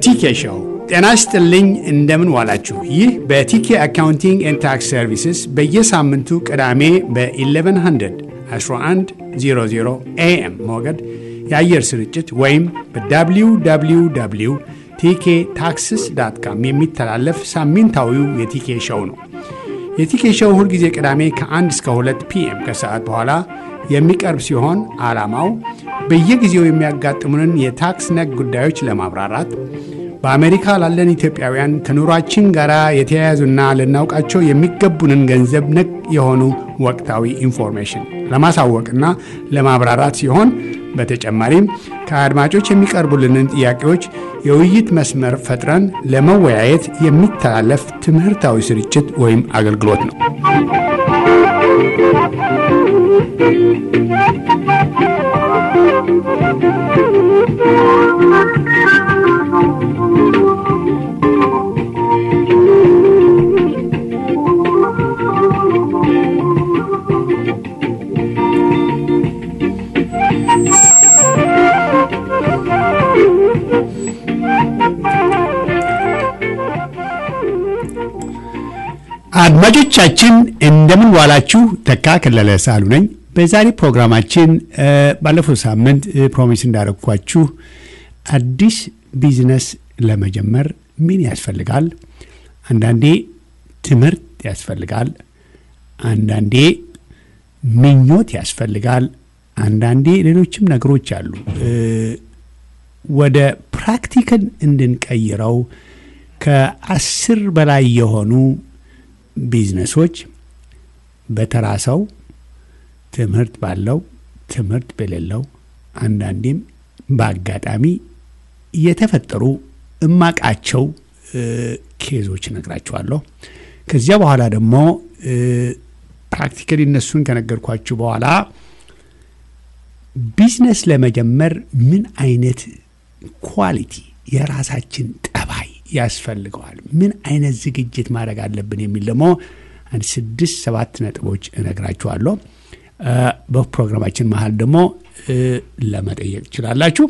ቲኬ ሾው። ጤና ይስጥልኝ፣ እንደምን ዋላችሁ። ይህ በቲኬ አካውንቲንግ ኤንድ ታክስ ሰርቪስስ በየሳምንቱ ቅዳሜ በ1100 1100 ኤኤም ሞገድ የአየር ስርጭት ወይም በwww ቲኬ ታክስስ ዳት ካም የሚተላለፍ ሳምንታዊው የቲኬ ሾው ነው። የቲኬ ሾው ሁልጊዜ ቅዳሜ ከ1 እስከ 2 ፒኤም ከሰዓት በኋላ የሚቀርብ ሲሆን ዓላማው በየጊዜው የሚያጋጥሙንን የታክስ ነክ ጉዳዮች ለማብራራት በአሜሪካ ላለን ኢትዮጵያውያን ከኑሯችን ጋር የተያያዙና ልናውቃቸው የሚገቡንን ገንዘብ ነክ የሆኑ ወቅታዊ ኢንፎርሜሽን ለማሳወቅና ለማብራራት ሲሆን በተጨማሪም ከአድማጮች የሚቀርቡልንን ጥያቄዎች የውይይት መስመር ፈጥረን ለመወያየት የሚተላለፍ ትምህርታዊ ስርጭት ወይም አገልግሎት ነው። አድማጮቻችን እንደምን ዋላችሁ። ተካ ከለለ ሳሉ ነኝ። በዛሬ ፕሮግራማችን ባለፈው ሳምንት ፕሮሚስ እንዳረግኳችሁ አዲስ ቢዝነስ ለመጀመር ምን ያስፈልጋል? አንዳንዴ ትምህርት ያስፈልጋል፣ አንዳንዴ ምኞት ያስፈልጋል፣ አንዳንዴ ሌሎችም ነገሮች አሉ። ወደ ፕራክቲክን እንድንቀይረው ከአስር በላይ የሆኑ ቢዝነሶች በተራ ሰው ትምህርት ባለው ትምህርት በሌለው አንዳንዴም በአጋጣሚ የተፈጠሩ እማቃቸው ኬዞች እነግራችኋለሁ። ከዚያ በኋላ ደግሞ ፕራክቲካሊ እነሱን ከነገርኳችሁ በኋላ ቢዝነስ ለመጀመር ምን አይነት ኳሊቲ የራሳችን ጠባይ ያስፈልገዋል፣ ምን አይነት ዝግጅት ማድረግ አለብን የሚል ደግሞ አንድ ስድስት ሰባት ነጥቦች እነግራችኋለሁ። በፕሮግራማችን መሀል ደግሞ ለመጠየቅ ትችላላችሁ።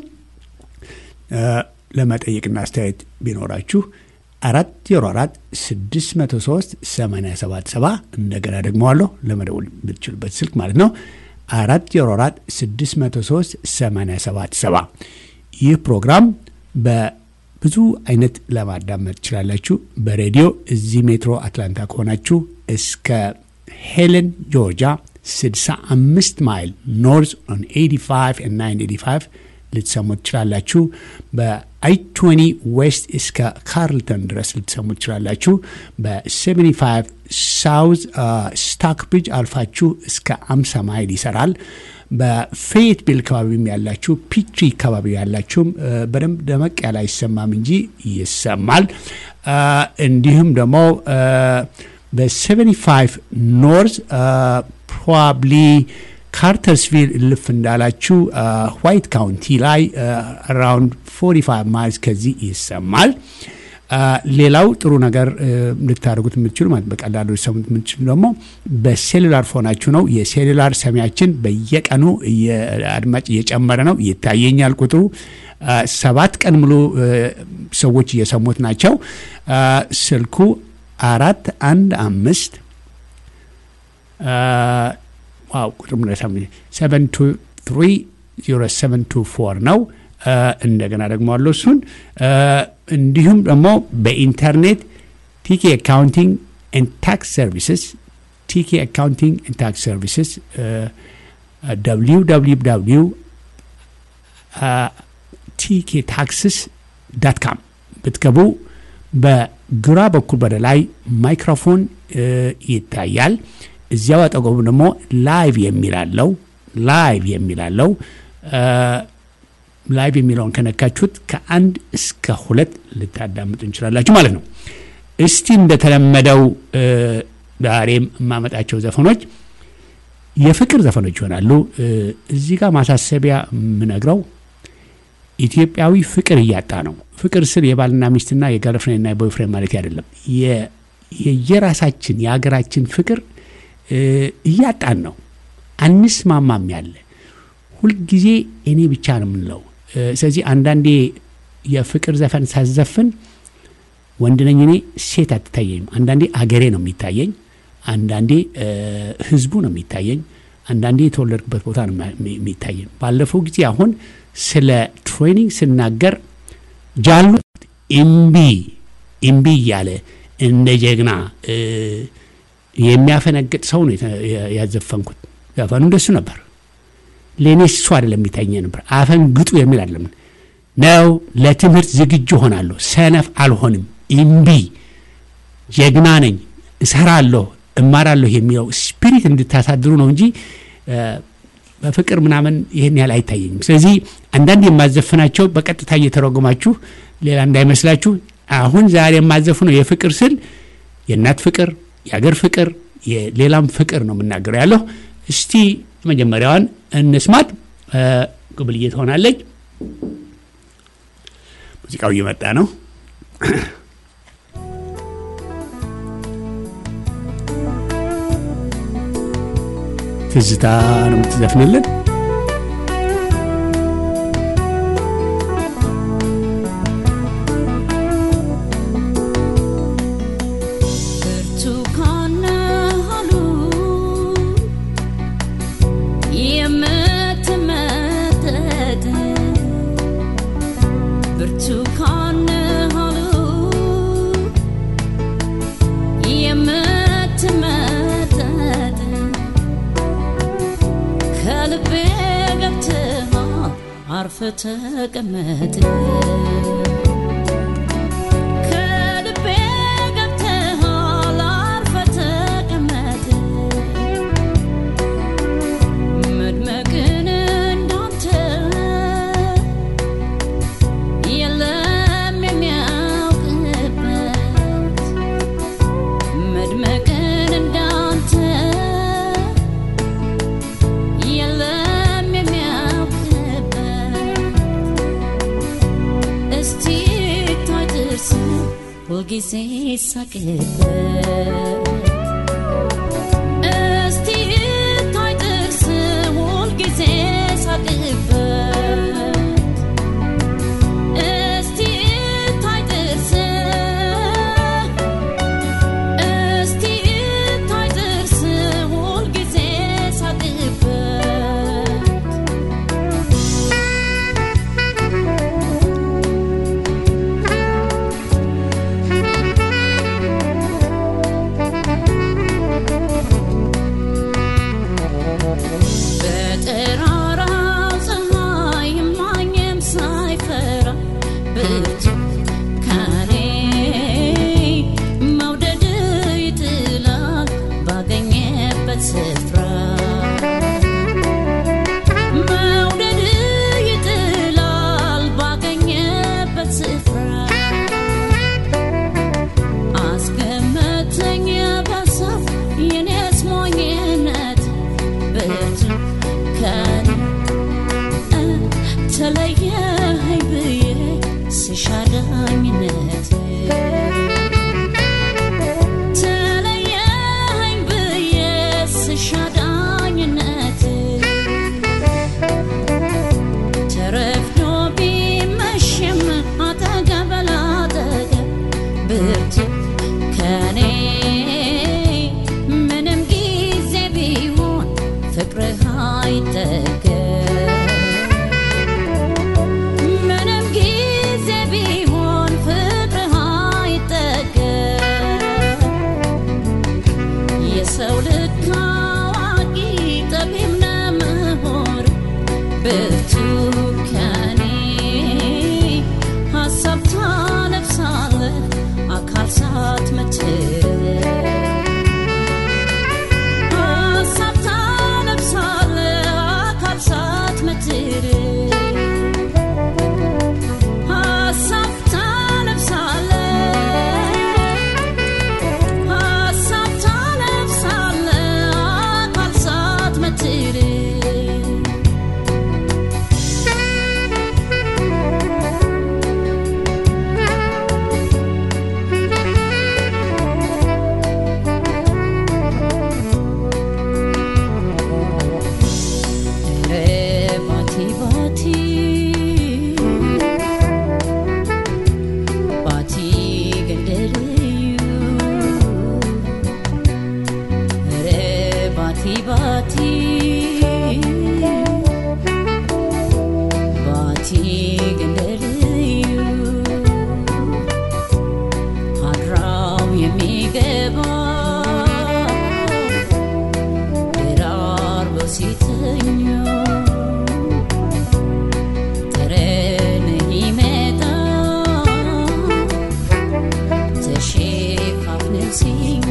ለመጠየቅና አስተያየት ቢኖራችሁ አራት ዜሮ አራት ስድስት መቶ ሶስት ሰማንያ ሰባት ሰባ እንደገና ደግመዋለሁ ለመደወል የምትችሉበት ስልክ ማለት ነው። አራት ዜሮ አራት ስድስት መቶ ሶስት ሰማንያ ሰባት ሰባ ይህ ፕሮግራም በብዙ አይነት ለማዳመጥ ትችላላችሁ። በሬዲዮ እዚህ ሜትሮ አትላንታ ከሆናችሁ እስከ ሄለን ጆርጂያ 65 ማይል ኖርዝ ኦን 85 እና 985 ልትሰሙ ትችላላችሁ። በአይ 20 ዌስት እስከ ካርልተን ድረስ ልትሰሙ ትችላላችሁ። በ75 ሳውዝ ስታክ ብሪጅ አልፋችሁ እስከ 50 ማይል ይሰራል። በፌየት ቢል አካባቢም ያላችሁ ፒትሪ አካባቢ ያላችሁም በደንብ ደመቅ ያለ አይሰማም እንጂ ይሰማል። እንዲሁም ደግሞ በ75 ኖርዝ ፕሮባብሊ ካርተርስቪል እልፍ እንዳላችሁ ዋይት ካውንቲ ላይ አራውንድ 45 ማይልስ ከዚህ ይሰማል። ሌላው ጥሩ ነገር ልታደርጉት የምትችሉ ማለት በቀላሉ ሊሰሙት የምትችሉ ደግሞ በሴሉላር ፎናችሁ ነው። የሴሉላር ሰሚያችን በየቀኑ አድማጭ እየጨመረ ነው፣ ይታየኛል ቁጥሩ። ሰባት ቀን ሙሉ ሰዎች እየሰሙት ናቸው። ስልኩ አራት አንድ አምስት ዋው ቁጥር ሰቨን ቱ ትሪ ዜሮ ሰቨን ቱ ፎር ነው። እንደገና ደግሞ አለው እሱን እንዲሁም ደግሞ በኢንተርኔት ቲኬ አካውንቲንግ ኤንድ ታክስ ሰርቪስስ ቲኬ አካውንቲንግ ኤንድ ታክስ ሰርቪስስ ደብሊው ደብሊው ደብሊው ቲኬ ታክስስ ዳት ካም ብትገቡ በግራ በኩል ወደ ላይ ማይክሮፎን ይታያል። እዚያው አጠገቡ ደግሞ ላይቭ የሚላለው ላይቭ የሚላለው ላይቭ የሚለውን ከነካችሁት ከአንድ እስከ ሁለት ልታዳምጡ እንችላላችሁ ማለት ነው። እስቲ እንደተለመደው ዛሬም የማመጣቸው ዘፈኖች የፍቅር ዘፈኖች ይሆናሉ። እዚህ ጋር ማሳሰቢያ የምነግረው ኢትዮጵያዊ ፍቅር እያጣ ነው። ፍቅር ስል የባልና ሚስትና የገርፍሬንና የቦይፍሬንድ ማለት አይደለም። የየራሳችን የሀገራችን ፍቅር እያጣን ነው። አንስማማም ያለ ሁልጊዜ እኔ ብቻ ነው የምንለው። ስለዚህ አንዳንዴ የፍቅር ዘፈን ሳዘፍን ወንድ ነኝ እኔ ሴት አትታየኝም። አንዳንዴ አገሬ ነው የሚታየኝ፣ አንዳንዴ ህዝቡ ነው የሚታየኝ፣ አንዳንዴ የተወለድኩበት ቦታ ነው የሚታየኝ። ባለፈው ጊዜ አሁን ስለ ትሬኒንግ ስናገር ጃሉ እምቢ እምቢ እያለ እንደ ጀግና የሚያፈነግጥ ሰው ነው ያዘፈንኩት። ዘፈኑ እንደሱ ነበር። ለእኔ እሱ አይደለም የሚታየኝ ነበር። አፈንግጡ የሚል አይደለም ነው። ለትምህርት ዝግጁ ሆናለሁ፣ ሰነፍ አልሆንም። እምቢ ጀግና ነኝ፣ እሰራለሁ፣ እማራለሁ የሚለው ስፒሪት እንድታሳድሩ ነው እንጂ በፍቅር ምናምን ይህን ያህል አይታየኝም። ስለዚህ አንዳንድ የማዘፍናቸው በቀጥታ እየተረጎማችሁ ሌላ እንዳይመስላችሁ። አሁን ዛሬ የማዘፍነው የፍቅር ስል የእናት ፍቅር፣ የአገር ፍቅር፣ የሌላም ፍቅር ነው የምናገረው ያለሁ። እስቲ መጀመሪያዋን እንስማት። ቅብልዬ ትሆናለች። ሙዚቃው እየመጣ ነው። ትዝታ ነው የምትዘፍንልን። አርፈ ተቀመጥ ከልቤ ገብተሃል አርፈ ተቀመጥ መድመቅን እንዳንተ የለም የሚያውቅበት መድመቅን እንዳንተ የለም የሚያውቅበት እስቲ ታይ ጥርስ ሁልጊዜ ሳቅበት እስቲ ታይ ጥርስ ሁልጊዜ ሳቅበት እስቲ ታይ ጥርስ እስቲ ታይ ጥርስ ሁልጊዜ ሳቅበት ባቲ ባቲ ገንደልዩ አድራው የሚገባ ደራርበው ሲተኙ ጠረን ይመጣ ተሸፋፍነው ሲኙ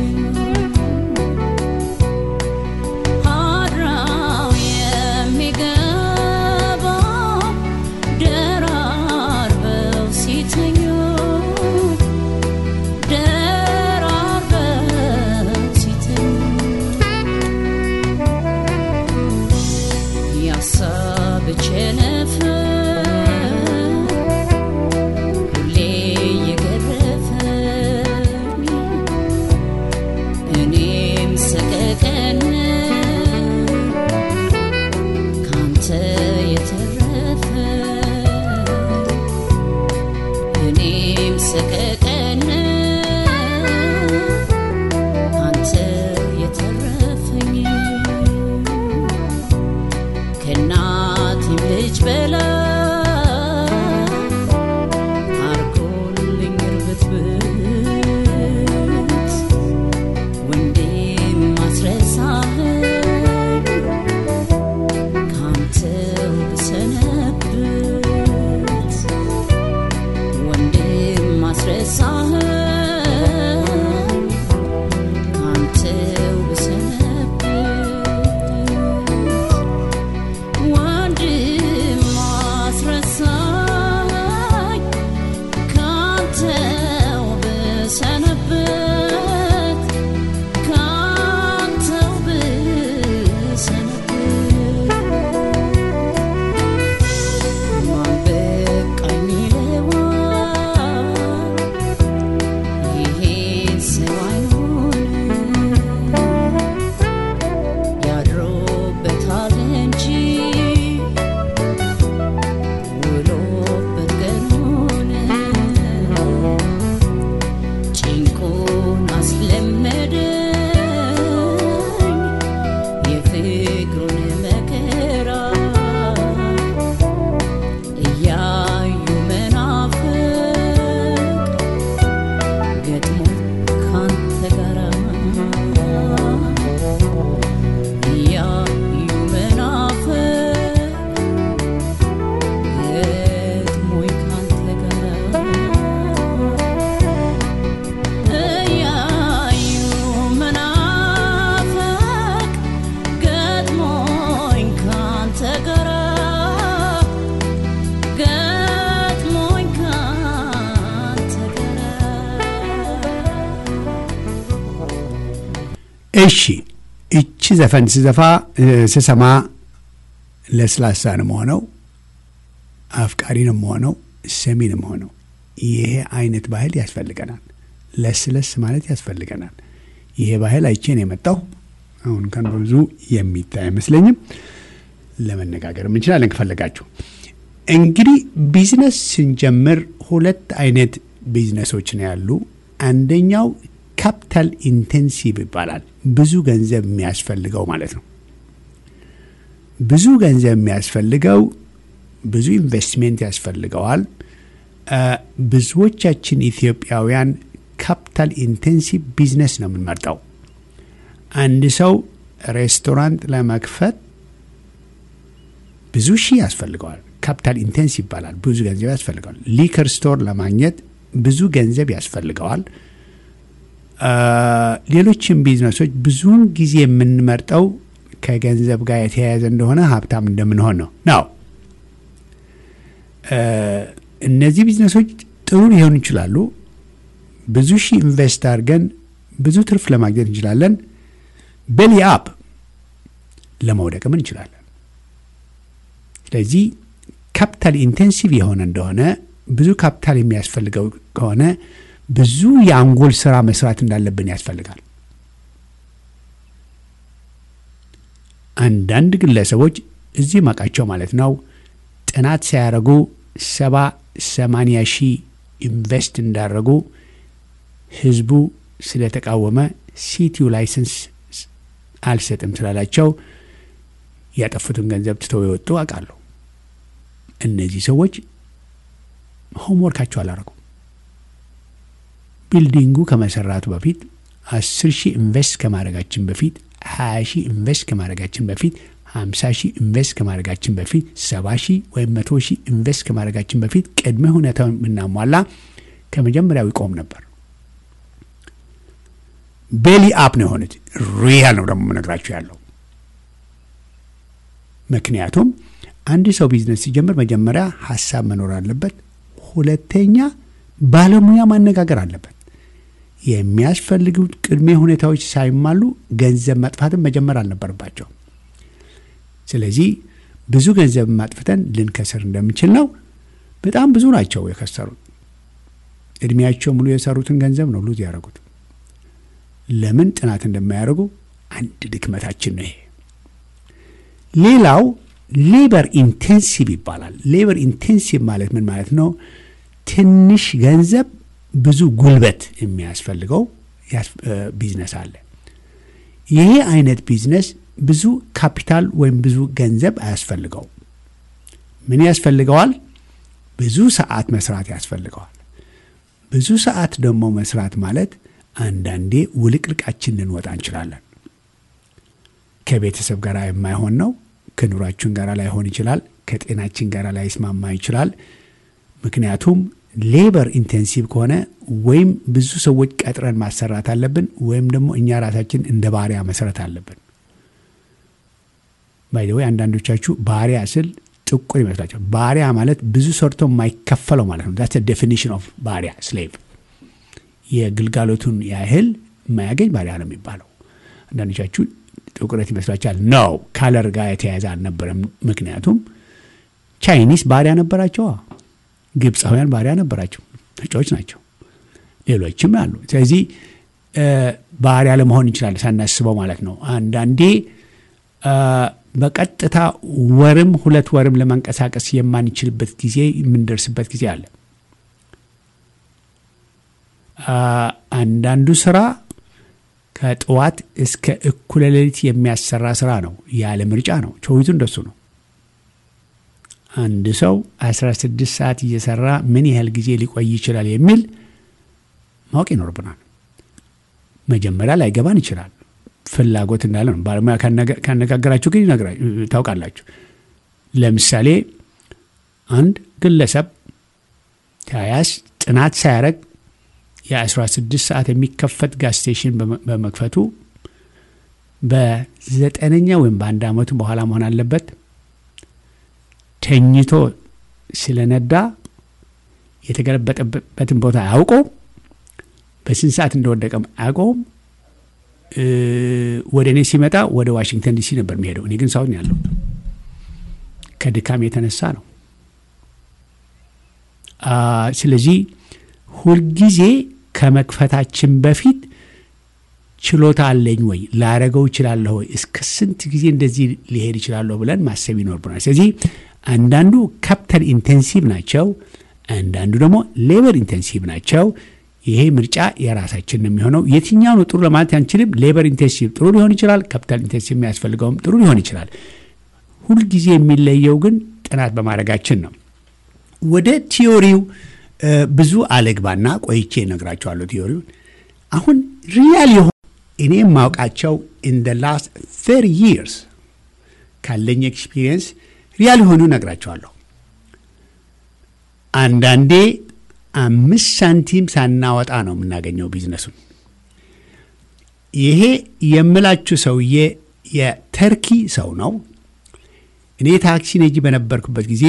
አድራው የሚገባ ደራርበው ሲተኙ ደራርበው ሲተኙ ያሳብ ቸነፈር ሁሌ የገረፈኝ እኔም ሰቀቀን ካንተ የተረፈ እኔም ሰቀቀን ካንተ የተረፈኝ ከእናቴም ልጅ በላይ አርጎልኝ ርብትብት ወንድም ማስረሳህን ካንተው ብሰነብት ወንድም ማስረሳህን ካንተው ብሰነብት ወንድም አስረሳኝ ካንተው ብሰነብት ካንተው ብሰነብት ማን በቃኝ ይለዋል ይሄን ሰው አይሆንም ያድሮበታል እንጂ ውሎበት ቀኑን ጭንቁን አስለመደኝ የፍቅሩን መከራ እያዩ መናፍቅ ገጥሞ ካንተ ጋራ እያዩ መናፍቅ ገጥሞኝ ካንተ ጋራ እያዩ መናፍቅ ገጥሞኝ ካንተ ጋራ ገጥሞኝ ካንተ ጋራ እሺ እቺ ዘፈን ስዘፋ እ፣ ስሰማ ለስላሳ ነው መሆነው፣ አፍቃሪ ነው መሆነው፣ ሰሚ ነው መሆነው። ይሄ አይነት ባህል ያስፈልገናል። ለስለስ ማለት ያስፈልገናል። ይሄ ባህል አይቼ ነው የመጣው። አሁን ከን ብዙ የሚታይ አይመስለኝም። ለመነጋገር እንችላለን ከፈለጋችሁ። እንግዲህ ቢዝነስ ስንጀምር ሁለት አይነት ቢዝነሶች ነው ያሉ። አንደኛው ካፒታል ኢንቴንሲቭ ይባላል። ብዙ ገንዘብ የሚያስፈልገው ማለት ነው። ብዙ ገንዘብ የሚያስፈልገው ብዙ ኢንቨስትሜንት ያስፈልገዋል። አ፣ ብዙዎቻችን ኢትዮጵያውያን ካፒታል ኢንቴንሲቭ ቢዝነስ ነው የምንመርጠው። አንድ ሰው ሬስቶራንት ለመክፈት ብዙ ሺህ ያስፈልገዋል። ካፒታል ኢንቴንስ ይባላል። ብዙ ገንዘብ ያስፈልገዋል። ሊከር ስቶር ለማግኘት ብዙ ገንዘብ ያስፈልገዋል። አ፣ ሌሎችም ቢዝነሶች ብዙውን ጊዜ የምንመርጠው ከገንዘብ ጋር የተያያዘ እንደሆነ ሀብታም እንደምንሆን ነው ነው አ፣ እነዚህ ቢዝነሶች ጥሩ ሊሆኑ ይችላሉ። ብዙ ሺህ ኢንቨስት አድርገን ብዙ ትርፍ ለማግኘት እንችላለን። ቤሊ አፕ ለመውደቅም እንችላለን። ስለዚህ ካፒታል ኢንቴንሲቭ የሆነ እንደሆነ ብዙ ካፒታል የሚያስፈልገው ከሆነ ብዙ የአንጎል ስራ መስራት እንዳለብን ያስፈልጋል። አንዳንድ ግለሰቦች እዚህ ማቃቸው ማለት ነው ጥናት ሳያደርጉ ሰባ ሰማንያ ሺህ ኢንቨስት እንዳደረጉ ህዝቡ ስለተቃወመ ሲቲው ላይሰንስ አልሰጥም ስላላቸው ያጠፉትን ገንዘብ ትተው የወጡ አውቃለሁ። እነዚህ ሰዎች ሆምወርካቸው አላረጉም። ቢልዲንጉ ከመሰራቱ በፊት አስር ሺህ ኢንቨስት ከማድረጋችን በፊት ሀያ ሺህ ኢንቨስት ከማድረጋችን በፊት ሀምሳ ሺህ ኢንቨስት ከማድረጋችን በፊት ሰባ ሺህ ወይም መቶ ሺህ ኢንቨስት ከማድረጋችን በፊት ቅድመ ሁኔታውን ብናሟላ ከመጀመሪያው ይቆም ነበር። ቤሊ አፕ ነው የሆኑት። ሪያል ነው ደግሞ የምነግራችሁ ያለው ምክንያቱም አንድ ሰው ቢዝነስ ሲጀምር መጀመሪያ ሀሳብ መኖር አለበት። ሁለተኛ ባለሙያ ማነጋገር አለበት። የሚያስፈልጉት ቅድሜ ሁኔታዎች ሳይሟሉ ገንዘብ ማጥፋትን መጀመር አልነበረባቸው። ስለዚህ ብዙ ገንዘብ ማጥፍተን ልንከስር እንደምንችል ነው። በጣም ብዙ ናቸው የከሰሩት። እድሜያቸው ሙሉ የሰሩትን ገንዘብ ነው ሉዝ ያደረጉት። ለምን ጥናት እንደማያደርጉ አንድ ድክመታችን ነው ይሄ። ሌላው ሌበር ኢንቴንሲቭ ይባላል። ሌበር ኢንቴንሲቭ ማለት ምን ማለት ነው? ትንሽ ገንዘብ ብዙ ጉልበት የሚያስፈልገው ቢዝነስ አለ። ይሄ አይነት ቢዝነስ ብዙ ካፒታል ወይም ብዙ ገንዘብ አያስፈልገው። ምን ያስፈልገዋል? ብዙ ሰዓት መስራት ያስፈልገዋል። ብዙ ሰዓት ደግሞ መስራት ማለት አንዳንዴ ውልቅልቃችን ልንወጣ እንችላለን። ከቤተሰብ ጋር የማይሆን ነው። ከኑሯችን ጋር ላይሆን ይችላል። ከጤናችን ጋር ላይስማማ ይችላል። ምክንያቱም ሌበር ኢንቴንሲቭ ከሆነ ወይም ብዙ ሰዎች ቀጥረን ማሰራት አለብን፣ ወይም ደግሞ እኛ ራሳችን እንደ ባሪያ መስረት አለብን። ባይደወይ አንዳንዶቻችሁ ባሪያ ስል ጥቁር ይመስላቸው። ባሪያ ማለት ብዙ ሰርቶ የማይከፈለው ማለት ነው። ዛትስ ዴፊኒሽን ኦፍ ባሪያ ስሌቭ። የግልጋሎቱን ያህል የማያገኝ ባሪያ ነው የሚባለው። አንዳንዶቻችሁ ጥቁረት ይመስላችኋል። ነው ካለር ጋር የተያያዘ አልነበረም። ምክንያቱም ቻይኒስ ባሪያ ነበራቸዋ፣ ግብፃውያን ባሪያ ነበራቸው፣ ነጮች ናቸው፣ ሌሎችም አሉ። ስለዚህ ባሪያ ለመሆን ይችላል ሳናስበው ማለት ነው። አንዳንዴ በቀጥታ ወርም ሁለት ወርም ለመንቀሳቀስ የማንችልበት ጊዜ የምንደርስበት ጊዜ አለ። አንዳንዱ ስራ ከጠዋት እስከ እኩለ ሌሊት የሚያሰራ ስራ ነው። ያለ ምርጫ ነው። ቾይቱ እንደሱ ነው። አንድ ሰው 16 ሰዓት እየሰራ ምን ያህል ጊዜ ሊቆይ ይችላል የሚል ማወቅ ይኖርብናል። መጀመሪያ ላይገባን ይችላል። ፍላጎት እንዳለ ነው። ባለሙያ ካነጋገራችሁ ግን ታውቃላችሁ። ለምሳሌ አንድ ግለሰብ ተያያዝ ጥናት ሳያረግ የ16 ሰዓት የሚከፈት ጋዝ ስቴሽን በመክፈቱ በዘጠነኛ ወይም በአንድ ዓመቱ በኋላ መሆን አለበት። ተኝቶ ስለነዳ የተገለበጠበትን ቦታ አያውቀውም። በስንት ሰዓት እንደወደቀም አያውቀውም። ወደ እኔ ሲመጣ ወደ ዋሽንግተን ዲሲ ነበር የሚሄደው። እኔ ግን ሳውት ነው ያለሁት። ከድካም የተነሳ ነው። ስለዚህ ሁልጊዜ ከመክፈታችን በፊት ችሎታ አለኝ ወይ ላረገው እችላለሁ ወይ እስከ ስንት ጊዜ እንደዚህ ሊሄድ እችላለሁ ብለን ማሰብ ይኖርብናል። ስለዚህ አንዳንዱ ካፒታል ኢንቴንሲቭ ናቸው፣ አንዳንዱ ደግሞ ሌበር ኢንቴንሲቭ ናቸው። ይሄ ምርጫ የራሳችን ነው የሚሆነው። የትኛው ነው ጥሩ ለማለት አንችልም። ሌበር ኢንቴንሲቭ ጥሩ ሊሆን ይችላል፣ ካፒታል ኢንቴንሲቭ የሚያስፈልገውም ጥሩ ሊሆን ይችላል። ሁልጊዜ የሚለየው ግን ጥናት በማድረጋችን ነው። ወደ ቲዮሪው ብዙ አለግባና ቆይቼ እነግራቸዋለሁ። ቲዮሪውን አሁን ሪያል የሆኑ እኔ የማውቃቸው ኢን ደ ላስት ቴሪ ይርስ ካለኝ ኤክስፒሪየንስ ሪያል የሆኑ እነግራቸዋለሁ። አንዳንዴ አምስት ሳንቲም ሳናወጣ ነው የምናገኘው ቢዝነሱን። ይሄ የምላችሁ ሰውዬ የተርኪ ሰው ነው። እኔ ታክሲ ነጂ በነበርኩበት ጊዜ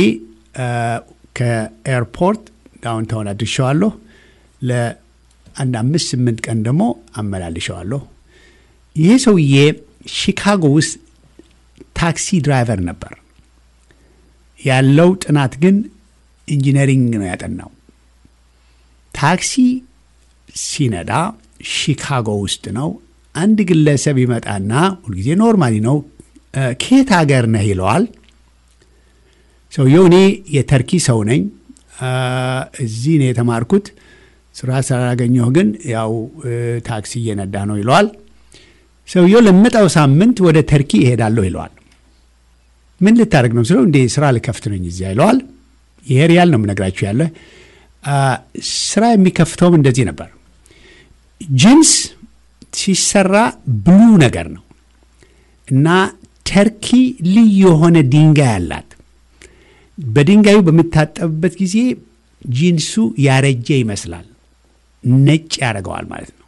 ከኤርፖርት ዳውንታውን አድርሸዋለሁ። ለአንድ አምስት ስምንት ቀን ደግሞ አመላልሸዋለሁ። ይሄ ሰውዬ ሺካጎ ውስጥ ታክሲ ድራይቨር ነበር። ያለው ጥናት ግን ኢንጂነሪንግ ነው ያጠናው። ታክሲ ሲነዳ ሺካጎ ውስጥ ነው። አንድ ግለሰብ ይመጣና ሁልጊዜ ኖርማሊ ነው ከየት ሀገር ነህ ይለዋል። ሰውየው እኔ የተርኪ ሰው ነኝ፣ እዚህ ነው የተማርኩት፣ ስራ ስላላገኘሁ ግን ያው ታክሲ እየነዳ ነው ይለዋል። ሰውየው ለመጣው ሳምንት ወደ ተርኪ ይሄዳለሁ ይለዋል። ምን ልታደርግ ነው ስለው እንዴ ስራ ልከፍት ነኝ እዚያ ይለዋል። ይሄ ሪያል ነው የምነግራችሁ ያለ ስራ የሚከፍተውም እንደዚህ ነበር። ጂንስ ሲሰራ ብሉ ነገር ነው እና ተርኪ ልዩ የሆነ ድንጋይ አላት። በድንጋዩ በምታጠብበት ጊዜ ጂንሱ ያረጀ ይመስላል፣ ነጭ ያደርገዋል ማለት ነው።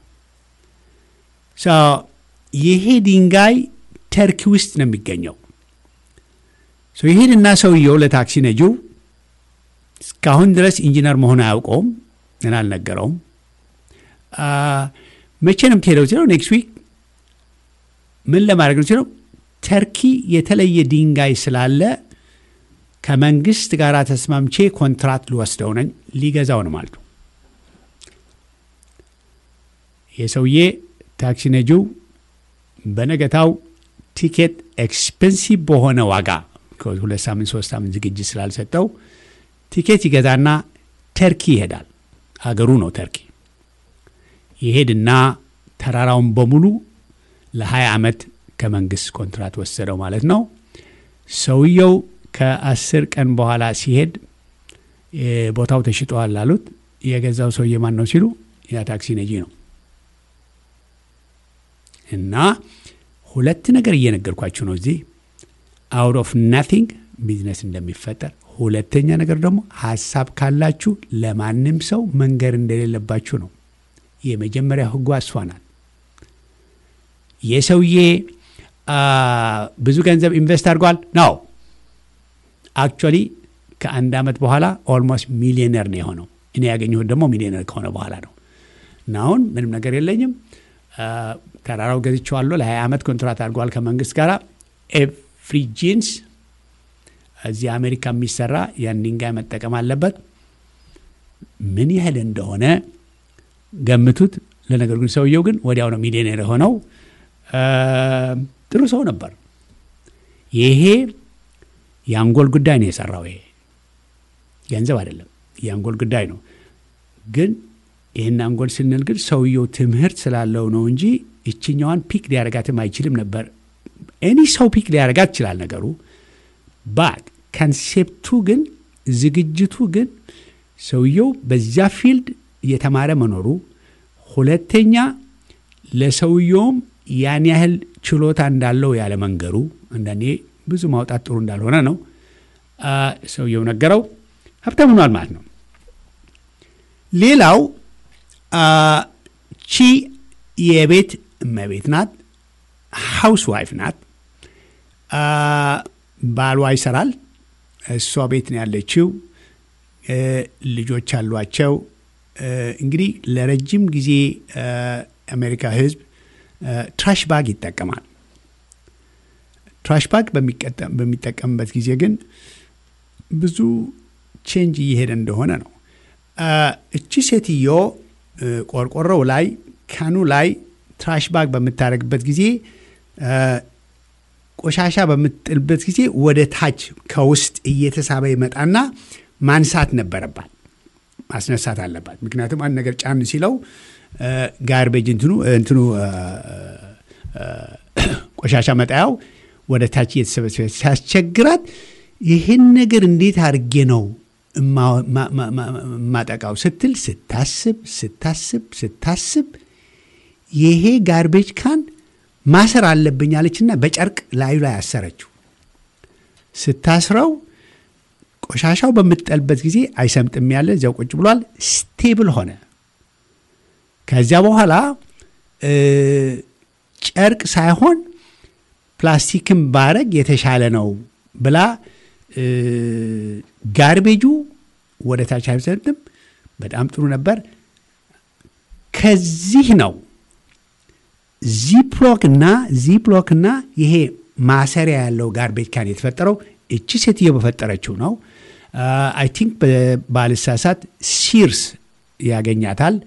ይሄ ድንጋይ ተርኪ ውስጥ ነው የሚገኘው። ይሄንና ሰውየው ለታክሲ ነጂው እስካሁን ድረስ ኢንጂነር መሆን አያውቀውም እና አልነገረውም። መቼ ነው የምትሄደው ሲለው ኔክስት ዊክ። ምን ለማድረግ ነው ሲለው ተርኪ የተለየ ድንጋይ ስላለ ከመንግስት ጋር ተስማምቼ ኮንትራት ልወስደው ነኝ ሊገዛው ነው ማለት ነው። የሰውዬ ታክሲ ነጂው በነገታው ቲኬት ኤክስፔንሲቭ በሆነ ዋጋ ከሁለት ሳምንት ሶስት ሳምንት ዝግጅት ስላልሰጠው ቲኬት ይገዛና ተርኪ ይሄዳል። አገሩ ነው ተርኪ። ይሄድና ተራራውን በሙሉ ለ20 ዓመት ከመንግስት ኮንትራት ወሰደው ማለት ነው። ሰውየው ከአስር ቀን በኋላ ሲሄድ ቦታው ተሽጧል አሉት። የገዛው ሰውዬ ማን ነው ሲሉ ያ ታክሲ ነጂ ነው። እና ሁለት ነገር እየነገርኳችሁ ነው እዚህ አውት ኦፍ ናቲንግ ቢዝነስ እንደሚፈጠር ሁለተኛ ነገር ደግሞ ሀሳብ ካላችሁ ለማንም ሰው መንገር እንደሌለባችሁ ነው። የመጀመሪያ ህጓ እሷ ናት። የሰውዬ ብዙ ገንዘብ ኢንቨስት አድርጓል ነው። አክቹዋሊ ከአንድ ዓመት በኋላ ኦልሞስት ሚሊዮነር ነው የሆነው። እኔ ያገኘሁት ደግሞ ሚሊዮነር ከሆነ በኋላ ነው። እና አሁን ምንም ነገር የለኝም፣ ተራራው ገዝቼዋለሁ። ለ20 ዓመት ኮንትራት አድርጓል ከመንግስት ጋር ኤቭሪ ጂንስ እዚህ አሜሪካ የሚሰራ ያን ድንጋይ መጠቀም አለበት። ምን ያህል እንደሆነ ገምቱት። ለነገሩ ግን ሰውየው ግን ወዲያው ነው ሚሊዮኔር የሆነው። ጥሩ ሰው ነበር። ይሄ የአንጎል ጉዳይ ነው የሰራው። ይሄ ገንዘብ አይደለም፣ የአንጎል ጉዳይ ነው። ግን ይህን አንጎል ስንል ግን ሰውየው ትምህርት ስላለው ነው እንጂ ይችኛዋን ፒክ ሊያረጋትም አይችልም ነበር። ኤኒ ሰው ፒክ ሊያረጋት ይችላል ነገሩ ባት ከንሴፕቱ ግን ዝግጅቱ ግን ሰውየው በዚያ ፊልድ እየተማረ መኖሩ፣ ሁለተኛ ለሰውየውም ያን ያህል ችሎታ እንዳለው ያለ መንገሩ፣ አንዳንዴ ብዙ ማውጣት ጥሩ እንዳልሆነ ነው ሰውየው ነገረው። ሀብታም ሆኗል ማለት ነው። ሌላው ቺ የቤት እመቤት ናት፣ ሃውስ ዋይፍ ናት። ባሏ ይሰራል፣ እሷ ቤት ነው ያለችው። ልጆች አሏቸው። እንግዲህ ለረጅም ጊዜ አሜሪካ ሕዝብ ትራሽ ባግ ይጠቀማል። ትራሽ ባግ በሚጠቀምበት ጊዜ ግን ብዙ ቼንጅ እየሄደ እንደሆነ ነው። እቺ ሴትዮ ቆርቆሮው ላይ ካኑ ላይ ትራሽ ባግ በምታደርግበት ጊዜ ቆሻሻ በምትጥልበት ጊዜ ወደ ታች ከውስጥ እየተሳበ ይመጣና ማንሳት ነበረባት፣ ማስነሳት አለባት። ምክንያቱም አንድ ነገር ጫን ሲለው ጋርቤጅ እንትኑ እንትኑ ቆሻሻ መጣያው ወደ ታች እየተሰበሰበ ሲያስቸግራት ይህን ነገር እንዴት አድርጌ ነው ማጠቃው ስትል ስታስብ ስታስብ ስታስብ ይሄ ጋርቤጅ ካን ማሰር አለብኝ አለችና በጨርቅ ላዩ ላይ አሰረችው። ስታስረው ቆሻሻው በምትጠልበት ጊዜ አይሰምጥም ያለ እዚያው ቁጭ ብሏል። ስቴብል ሆነ። ከዚያ በኋላ ጨርቅ ሳይሆን ፕላስቲክን ባረግ የተሻለ ነው ብላ ጋርቤጁ ወደ ታች አይሰጥም። በጣም ጥሩ ነበር። ከዚህ ነው ዚፕሎክ እና ዚፕሎክ እና ይሄ ማሰሪያ ያለው ጋርቤጅ ካን የተፈጠረው እቺ ሴትዮ በፈጠረችው ነው። አይ ቲንክ ባልሳሳት ሲርስ ያገኛታል።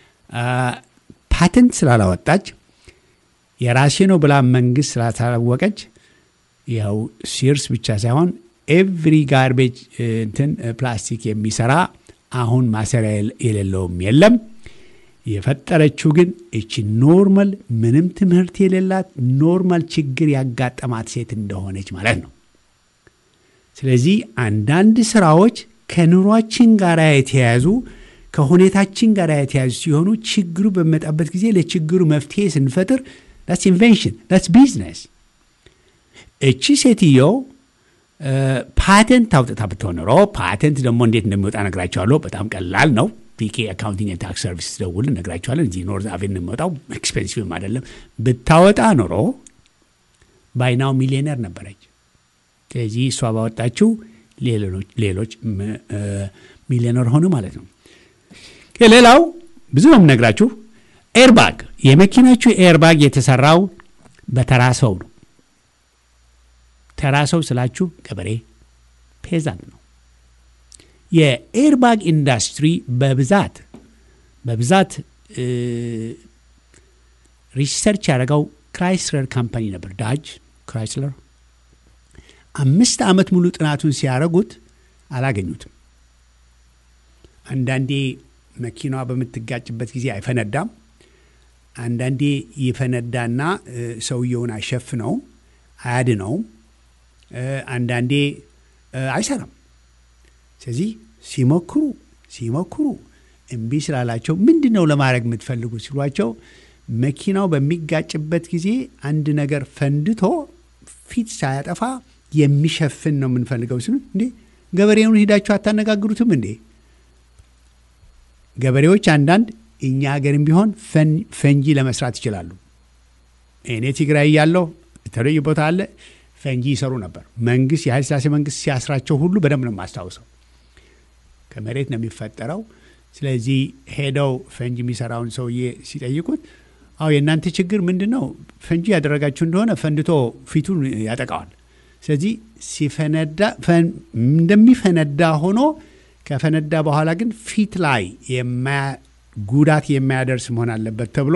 ፓተንት ስላላወጣች የራሴ ነው ብላ መንግስት ስላታወቀች ያው ሲርስ ብቻ ሳይሆን ኤቭሪ ጋርቤጅ እንትን ፕላስቲክ የሚሰራ አሁን ማሰሪያ የሌለውም የለም። የፈጠረችው ግን እቺ ኖርማል ምንም ትምህርት የሌላት ኖርማል ችግር ያጋጠማት ሴት እንደሆነች ማለት ነው። ስለዚህ አንዳንድ ስራዎች ከኑሯችን ጋር የተያያዙ ከሁኔታችን ጋር የተያያዙ ሲሆኑ ችግሩ በሚመጣበት ጊዜ ለችግሩ መፍትሄ ስንፈጥር ዳትስ ኢንቬንሽን ዳትስ ቢዝነስ። እቺ ሴትዮ ፓተንት አውጥታ ብትሆን ኖሮ ፓተንት ደግሞ እንዴት እንደሚወጣ ነግራቸዋለሁ። በጣም ቀላል ነው። ፒኬ አካውንቲንግ ታክስ ሰርቪስ ደውል ነግራቸዋለን። እዚህ ኖርዝ አቬን የሚወጣው ኤክስፔንሲቭም አይደለም። ብታወጣ ኖሮ ባይናው ሚሊዮነር ነበረች። ስለዚህ እሷ ባወጣችው ሌሎች ሚሊዮነር ሆኑ ማለት ነው። ሌላው ብዙ ነው የምነግራችሁ። ኤርባግ የመኪናችሁ ኤርባግ የተሰራው በተራ ሰው ነው። ተራ ሰው ስላችሁ ገበሬ ፔዛንት ነው። የኤርባግ ኢንዱስትሪ በብዛት በብዛት ሪሰርች ያደረገው ክራይስለር ካምፓኒ ነበር። ዳጅ ክራይስለር አምስት ዓመት ሙሉ ጥናቱን ሲያደርጉት አላገኙትም። አንዳንዴ መኪናዋ በምትጋጭበት ጊዜ አይፈነዳም። አንዳንዴ ይፈነዳና ሰውየውን አይሸፍነውም፣ አያድነውም። አንዳንዴ አይሰራም። ስለዚህ ሲሞክሩ ሲሞክሩ እምቢ ስላላቸው ምንድን ነው ለማድረግ የምትፈልጉ ሲሏቸው መኪናው በሚጋጭበት ጊዜ አንድ ነገር ፈንድቶ ፊት ሳያጠፋ የሚሸፍን ነው የምንፈልገው ሲሉ፣ እንዴ ገበሬውን ሂዳችሁ አታነጋግሩትም እንዴ? ገበሬዎች አንዳንድ እኛ ሀገርም ቢሆን ፈንጂ ለመስራት ይችላሉ። እኔ ትግራይ ያለው የተለየ ቦታ አለ ፈንጂ ይሰሩ ነበር። መንግስት የኃይለ ሥላሴ መንግስት ሲያስራቸው ሁሉ በደንብ ነው የማስታውሰው። ከመሬት ነው የሚፈጠረው። ስለዚህ ሄደው ፈንጂ የሚሰራውን ሰውዬ ሲጠይቁት አዎ የእናንተ ችግር ምንድን ነው? ፈንጂ ያደረጋችሁ እንደሆነ ፈንድቶ ፊቱን ያጠቃዋል። ስለዚህ ሲፈነዳ እንደሚፈነዳ ሆኖ ከፈነዳ በኋላ ግን ፊት ላይ ጉዳት የማያደርስ መሆን አለበት ተብሎ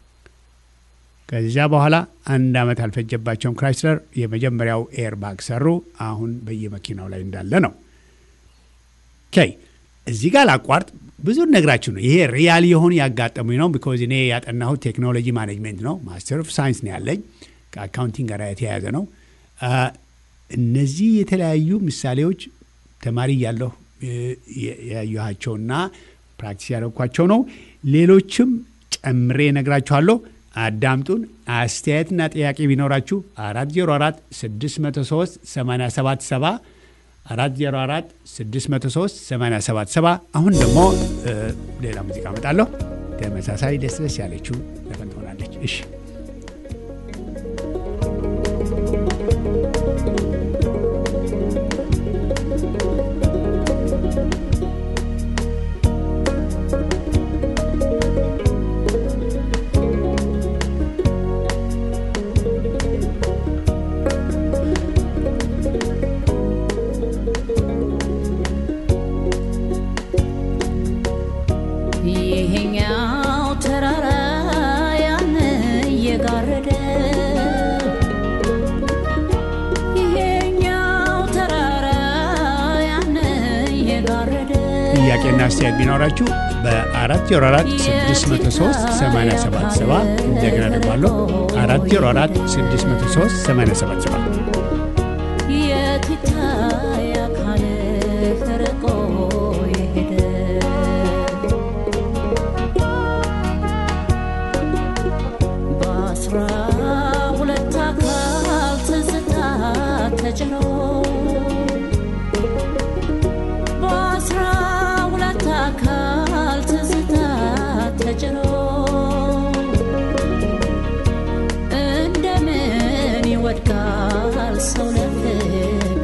ከዚያ በኋላ አንድ ዓመት አልፈጀባቸውም። ክራይስለር የመጀመሪያው ኤርባግ ሰሩ። አሁን በየመኪናው ላይ እንዳለ ነው። ኦኬ እዚህ ጋር ላቋርጥ። ብዙ ነግራችሁ ነው። ይሄ ሪያል የሆኑ ያጋጠሙኝ ነው። ቢኮዝ እኔ ያጠናሁት ቴክኖሎጂ ማኔጅሜንት ነው። ማስተር ኦፍ ሳይንስ ነው ያለኝ። ከአካውንቲንግ ጋር የተያያዘ ነው። እነዚህ የተለያዩ ምሳሌዎች ተማሪ እያለሁ ያየኋቸውና ፕራክቲስ ያደረግኳቸው ነው። ሌሎችም ጨምሬ ነግራችኋለሁ። አዳምጡን። አስተያየትና ጥያቄ ቢኖራችሁ 404 603 877 404 603 877 አሁን ደግሞ ሌላ ሙዚቃ እመጣለሁ። ተመሳሳይ ደስ ደስ ያለችው ዘፈን ትሆናለች። እሺ ይሄኛው ተራራ ያን እየጋረደ ይሄኛው ተራራ ያን እየጋረደ ጥያቄና አስተያየት ቢኖራችሁ በ404 603 877 እንደገና ደግሞ አለሁ 404 603 877 የት ይታይ አካልህ ርቆ የሄደ በአስራ ሁለት አካል ትዝታ ተጭኖ በአስራ ሁለት አካል ትዝታ ተጭኖ እንደምን ይወድቃል ሰው ለፍቅር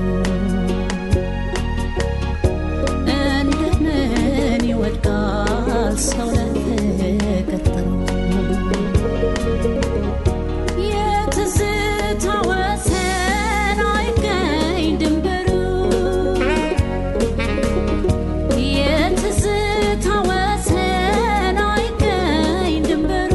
እንደምን ይወድቃል ሰው ለፍቅር ጥሩ የትዝታ ወሰን አይገኝ ድንበሩ የትዝታ ወሰን አይገኝ ድንበሩ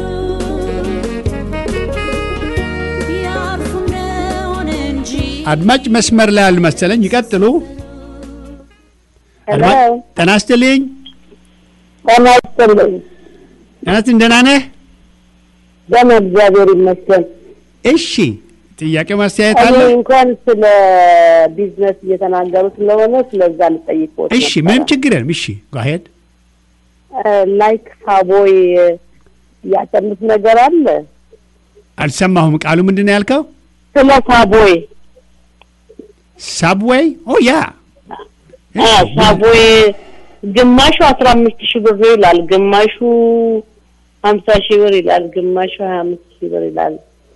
ያርፉ እንደሆነ እንጂ አድማጭ መስመር ላይ አልመሰለኝ። ይቀጥሉ። ሄሎ አድማጭ ጤና ይስጥልኝ። ጤና ይስጥልኝ። ናትን ደህና ነህ? ደህና እግዚአብሔር ይመስገን። እሺ ጥያቄ ማስተያየት እኔ አለ? እንኳን ስለ ቢዝነስ እየተናገሩ ስለሆነ ስለዛ ልጠይቅዎት እሺ ምንም ችግር የለም። እሺ ጓሄድ ላይክ ሳቦይ ያጠኑት ነገር አለ አልሰማሁም። ቃሉ ምንድን ነው ያልከው? ስለ ሳቦይ ሳብዌይ ኦ ያ አ፣ ሳቦይ ግማሹ አስራ አምስት ሺህ ብር ይላል፣ ግማሹ ሀምሳ ሺህ ብር ይላል፣ ግማሹ ሀያ አምስት ሺህ ብር ይላል።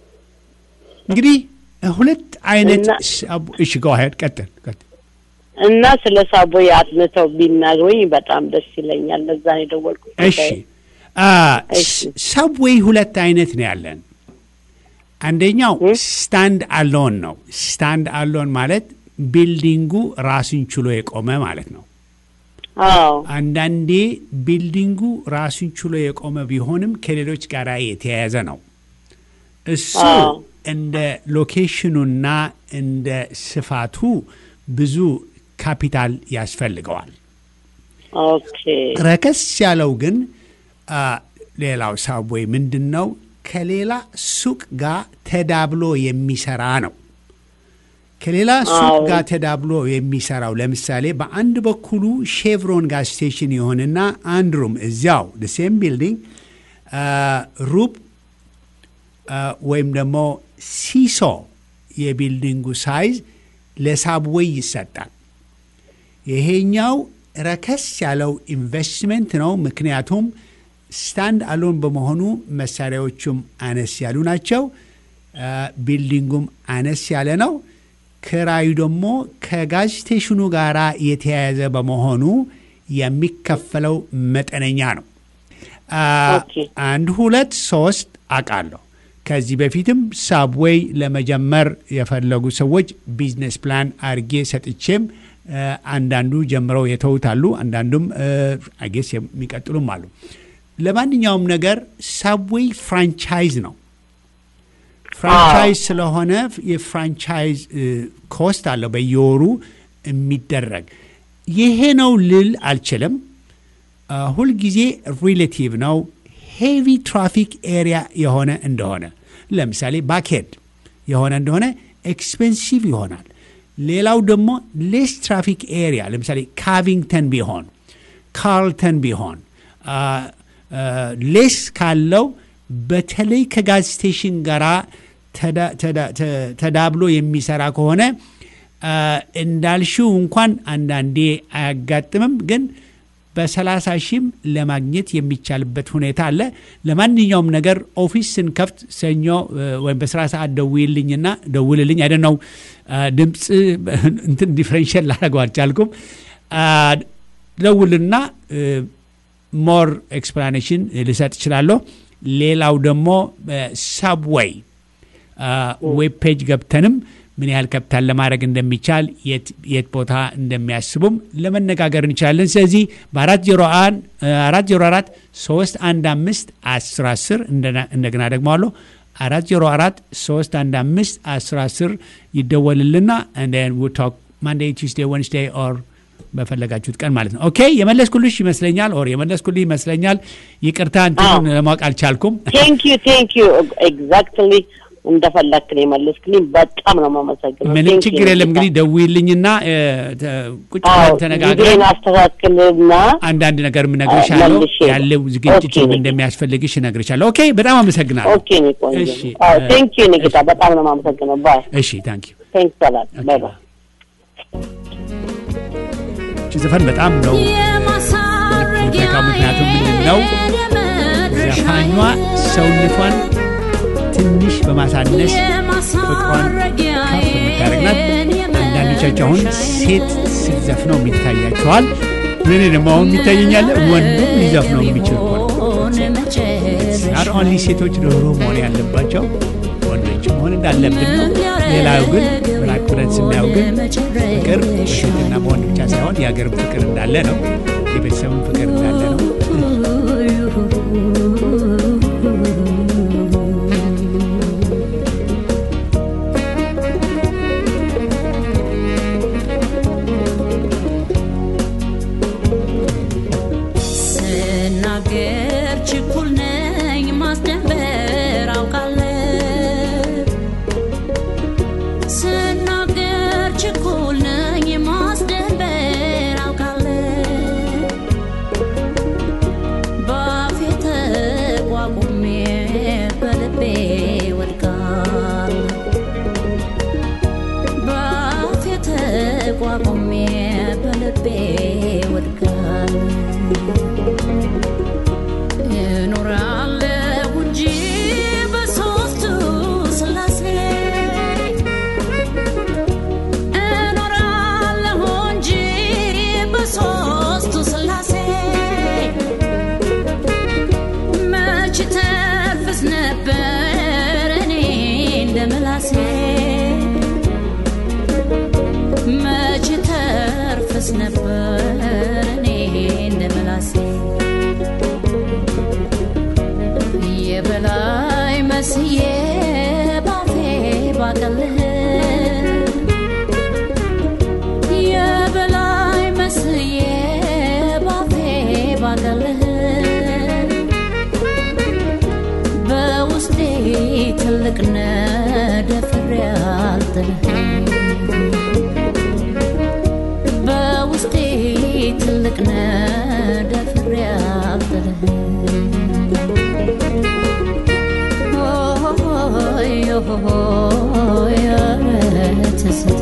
እንግዲህ ሁለት አይነት እና- ሳብ- እሺ ጓሄድ ቀጥል ቀጥል። እና ስለ ሳቦይ አጥንተው ቢናግሩኝ በጣም ደስ ይለኛል። ለዛ ነው የደወልኩት። እሺ አ፣ እሺ። ሳብዌይ ሁለት አይነት ነው ያለን። አንደኛው ስታንድ አሎን ነው። ስታንድ አሎን ማለት ቢልዲንጉ ራሱን ችሎ የቆመ ማለት ነው። አዎ አንዳንዴ ቢልዲንጉ ራሱን ችሎ የቆመ ቢሆንም ከሌሎች ጋር የተያያዘ ነው። እሱ አዎ። እንደ ሎኬሽኑና እንደ ስፋቱ ብዙ ካፒታል ያስፈልገዋል። ኦኬ ረከስ ያለው ግን አ፣ ሌላው ሳብዌይ ምንድን ነው? ከሌላ ሱቅ ጋር ተዳብሎ የሚሰራ ነው። ከሌላ ሱቅ አዎ። ጋር ተዳብሎ የሚሰራው ለምሳሌ በአንድ በኩሉ ሼቭሮን ጋዝ ስቴሽን የሆነና አንድ ሩም እዚያው ሴም ቢልዲንግ ሩብ አ፣ ወይም ደግሞ ሲሶ የቢልዲንጉ ሳይዝ ለሳብዌይ ይሰጣል። ይሄኛው ረከስ ያለው ኢንቨስትመንት ነው። ምክንያቱም ስታንድ አሎን በመሆኑ መሳሪያዎቹም አነስ ያሉ ናቸው። አ፣ ቢልዲንጉም አነስ ያለ ነው። ክራዩ ደግሞ ከጋዝ ስቴሽኑ ጋር የተያያዘ በመሆኑ የሚከፈለው መጠነኛ ነው። አ፣ ኦኬ። አንድ ሁለት ሶስት አውቃለሁ። ከዚህ በፊትም ሳብዌይ ለመጀመር የፈለጉ ሰዎች ቢዝነስ ፕላን አርጌ ሰጥቼም አ፣ አንዳንዱ ጀምረው የተውታሉ፣ አንዳንዱም አጌስ የሚቀጥሉም አሉ። ለማንኛውም ነገር ሳብዌይ ፍራንቻይዝ ነው። ፍራንቻይዝ ስለሆነ የፍራንቻይዝ እ፣ ኮስት አለው በየወሩ የሚደረግ ይሄ ነው ልል አልችልም። አ፣ ሁልጊዜ ሪሌቲቭ ነው። ሄቪ ትራፊክ ኤሪያ የሆነ እንደሆነ ለምሳሌ ባክሄድ የሆነ እንደሆነ ኤክስፔንሲቭ ይሆናል። ሌላው ደግሞ ሌስ ትራፊክ ኤሪያ ለምሳሌ ካቪንግተን ቢሆን ካርልተን ቢሆን አ፣ አ፣ ሌስ ካለው በተለይ ከጋዝ ስቴሽን ጋራ ተዳ- ተዳ- ተ- ተዳብሎ የሚሰራ ከሆነ አ፣ እንዳልሽው እንኳን አንዳንዴ አያጋጥምም ግን በሰላሳ ሺህም ለማግኘት የሚቻልበት ሁኔታ አለ። ለማንኛውም ነገር ኦፊስ ስንከፍት ሰኞ እ፣ ወይም በስራ ሰዓት ደውይልኝና ደውልልኝ አይደ ነው ድምፅ እንትን ዲፍረንሽል ላደረገው አልቻልኩም። አ፣ ደውልና ሞር ኤክስፕላኔሽን ልሰጥ እችላለሁ። ሌላው ደግሞ ሳብዌይ ዌብ ፔጅ ገብተንም ምን ያህል ካፒታል ለማድረግ እንደሚቻል የት የት ቦታ እንደሚያስቡም ለመነጋገር እንችላለን። ስለዚህ በአራት ዜሮ አንድ አራት ዜሮ አራት ሶስት አንድ አምስት አስር አስር እንደገና ደግሞ አለሁ አራት ዜሮ አራት ሶስት አንድ አምስት አስር አስር ይደወልልና ቶክ ማንዴይ ቱስዴይ ወንስዴይ ኦር በፈለጋችሁት ቀን ማለት ነው። ኦኬ የመለስኩልሽ ይመስለኛል፣ ኦር የመለስኩልህ ይመስለኛል። ይቅርታ እንትኑን ለማወቅ አልቻልኩም። ቴንክ ዩ ቴንክ ዩ ኤግዛክትሊ እንደፈለክ ነው የመለስክልኝ። በጣም ነው የማመሰግነው። ምንም Thank you ችግር የለም። እንግዲህ ደውይልኝና እ፣ ተ- ቁጭ ብለን ተነጋግረን ጊዜን አስተካክልና አንዳንድ ነገር እነግርሻለሁ። መልሼ ያለው ዝግጅት ኦኬ። እንደሚያስፈልግሽ እነግርሻለሁ። ኦኬ በጣም አመሰግናለሁ። ኦኬ ነው ቆንጆ። እሺ፣ አዎ እ፣ ቴንክ ዩ ኒኪታ፣ በጣም ነው የማመሰግነው። ባይ እሺ ታንክ ዩ ቴንክስ ሰላት ባይ ባይ። እቺ ዘፈን በጣም ነው የማሳረጊያ ምክንያቱም ምንድን ነው ዘፋኟ ሰውነቷን ትንሽ በማሳነስ ፍቅሯን ከፍ የምታደርግናት። አንዳንዶቻቸው አሁን ሴት ስትዘፍነው የሚታያቸዋል። እኔ ደግሞ አሁን የሚታየኛለ ወንድም ሊዘፍነው የሚችል እኮ ነው። ናት ኦንሊ ሴቶች ርኅሩህ መሆን ያለባቸው ወንዶች መሆን እንዳለብን ነው። ሌላው ግን ብላክ ብለን ስናየው ግን ፍቅር በሴትና በወንድ ብቻ ሳይሆን የሀገርም ፍቅር እንዳለ ነው። የቤተሰብም ፍቅር እንዳለ ነው። ስናገር ችኩል ምላሴ መች ተርፍስ ነበር እኔ እንደ ምላሴ የበላይ መስዬ ባፌ ባቀልህ የበላይ መስዬ ባፌ ባቀልህ በውስጤ ትልቅ ነደፍሬ አልጥልህ በውስጤ ትልቅ ነደፍሬ አልጥልህ ሆይ ሆይ ትዝታ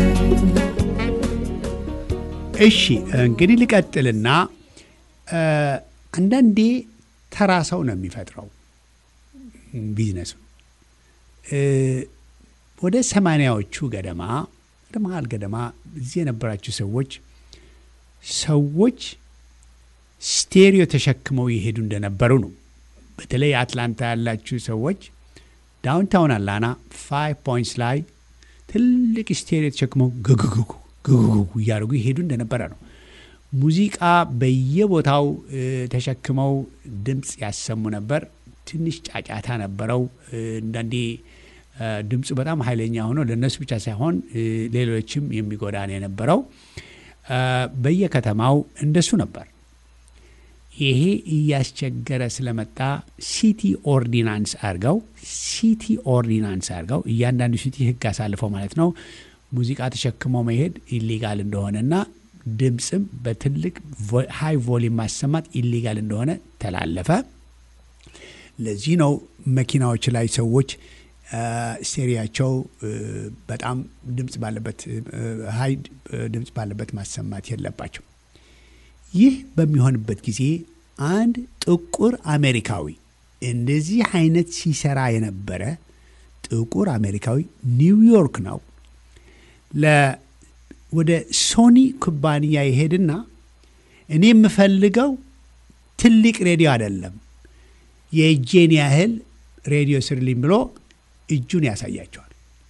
እሺ እንግዲህ ልቀጥልና እ፣ አንዳንዴ ተራ ሰው ነው የሚፈጥረው ቢዝነሱ እ፣ ወደ ሰማንያዎቹ ገደማ ወደ መሀል ገደማ እዚህ የነበራችሁ ሰዎች ሰዎች ስቴሪዮ ተሸክመው ይሄዱ እንደነበሩ ነው። በተለይ አትላንታ ያላችሁ ሰዎች ዳውንታውን አላና ፋይቭ ፖይንትስ ላይ ትልቅ ስቴሪዮ ተሸክመው ግግግጉ ግግግጉ እያደረጉ ይሄዱ እንደነበረ ነው። ሙዚቃ በየቦታው እ፣ ተሸክመው ድምፅ ያሰሙ ነበር። ትንሽ ጫጫታ ነበረው። እ፣ አንዳንዴ እ፣ ድምፁ በጣም ኃይለኛ ሆኖ ለእነሱ ብቻ ሳይሆን እ፣ ሌሎችም የሚጎዳ ነው የነበረው። እ፣ በየከተማው እንደሱ ነበር። ይሄ እያስቸገረ ስለመጣ ሲቲ ኦርዲናንስ አድርገው ሲቲ ኦርዲናንስ አድርገው እያንዳንዱ ሲቲ ሕግ አሳልፈው ማለት ነው ሙዚቃ ተሸክሞ መሄድ ኢሊጋል እንደሆነና ድምፅም በትልቅ ሃይ ቮሊም ማሰማት ኢሊጋል እንደሆነ ተላለፈ። ለዚህ ነው መኪናዎች ላይ ሰዎች ስቴሪያቸው በጣም ድምፅ ባለበት ሀይ ድምፅ ባለበት ማሰማት የለባቸው። ይህ በሚሆንበት ጊዜ አንድ ጥቁር አሜሪካዊ እንደዚህ አይነት ሲሰራ የነበረ ጥቁር አሜሪካዊ ኒውዮርክ ነው ለ ወደ ሶኒ ኩባንያ ይሄድና እኔ የምፈልገው ትልቅ ሬዲዮ አይደለም የእጄን ያህል ሬዲዮ ስርልኝ ብሎ እጁን ያሳያቸዋል።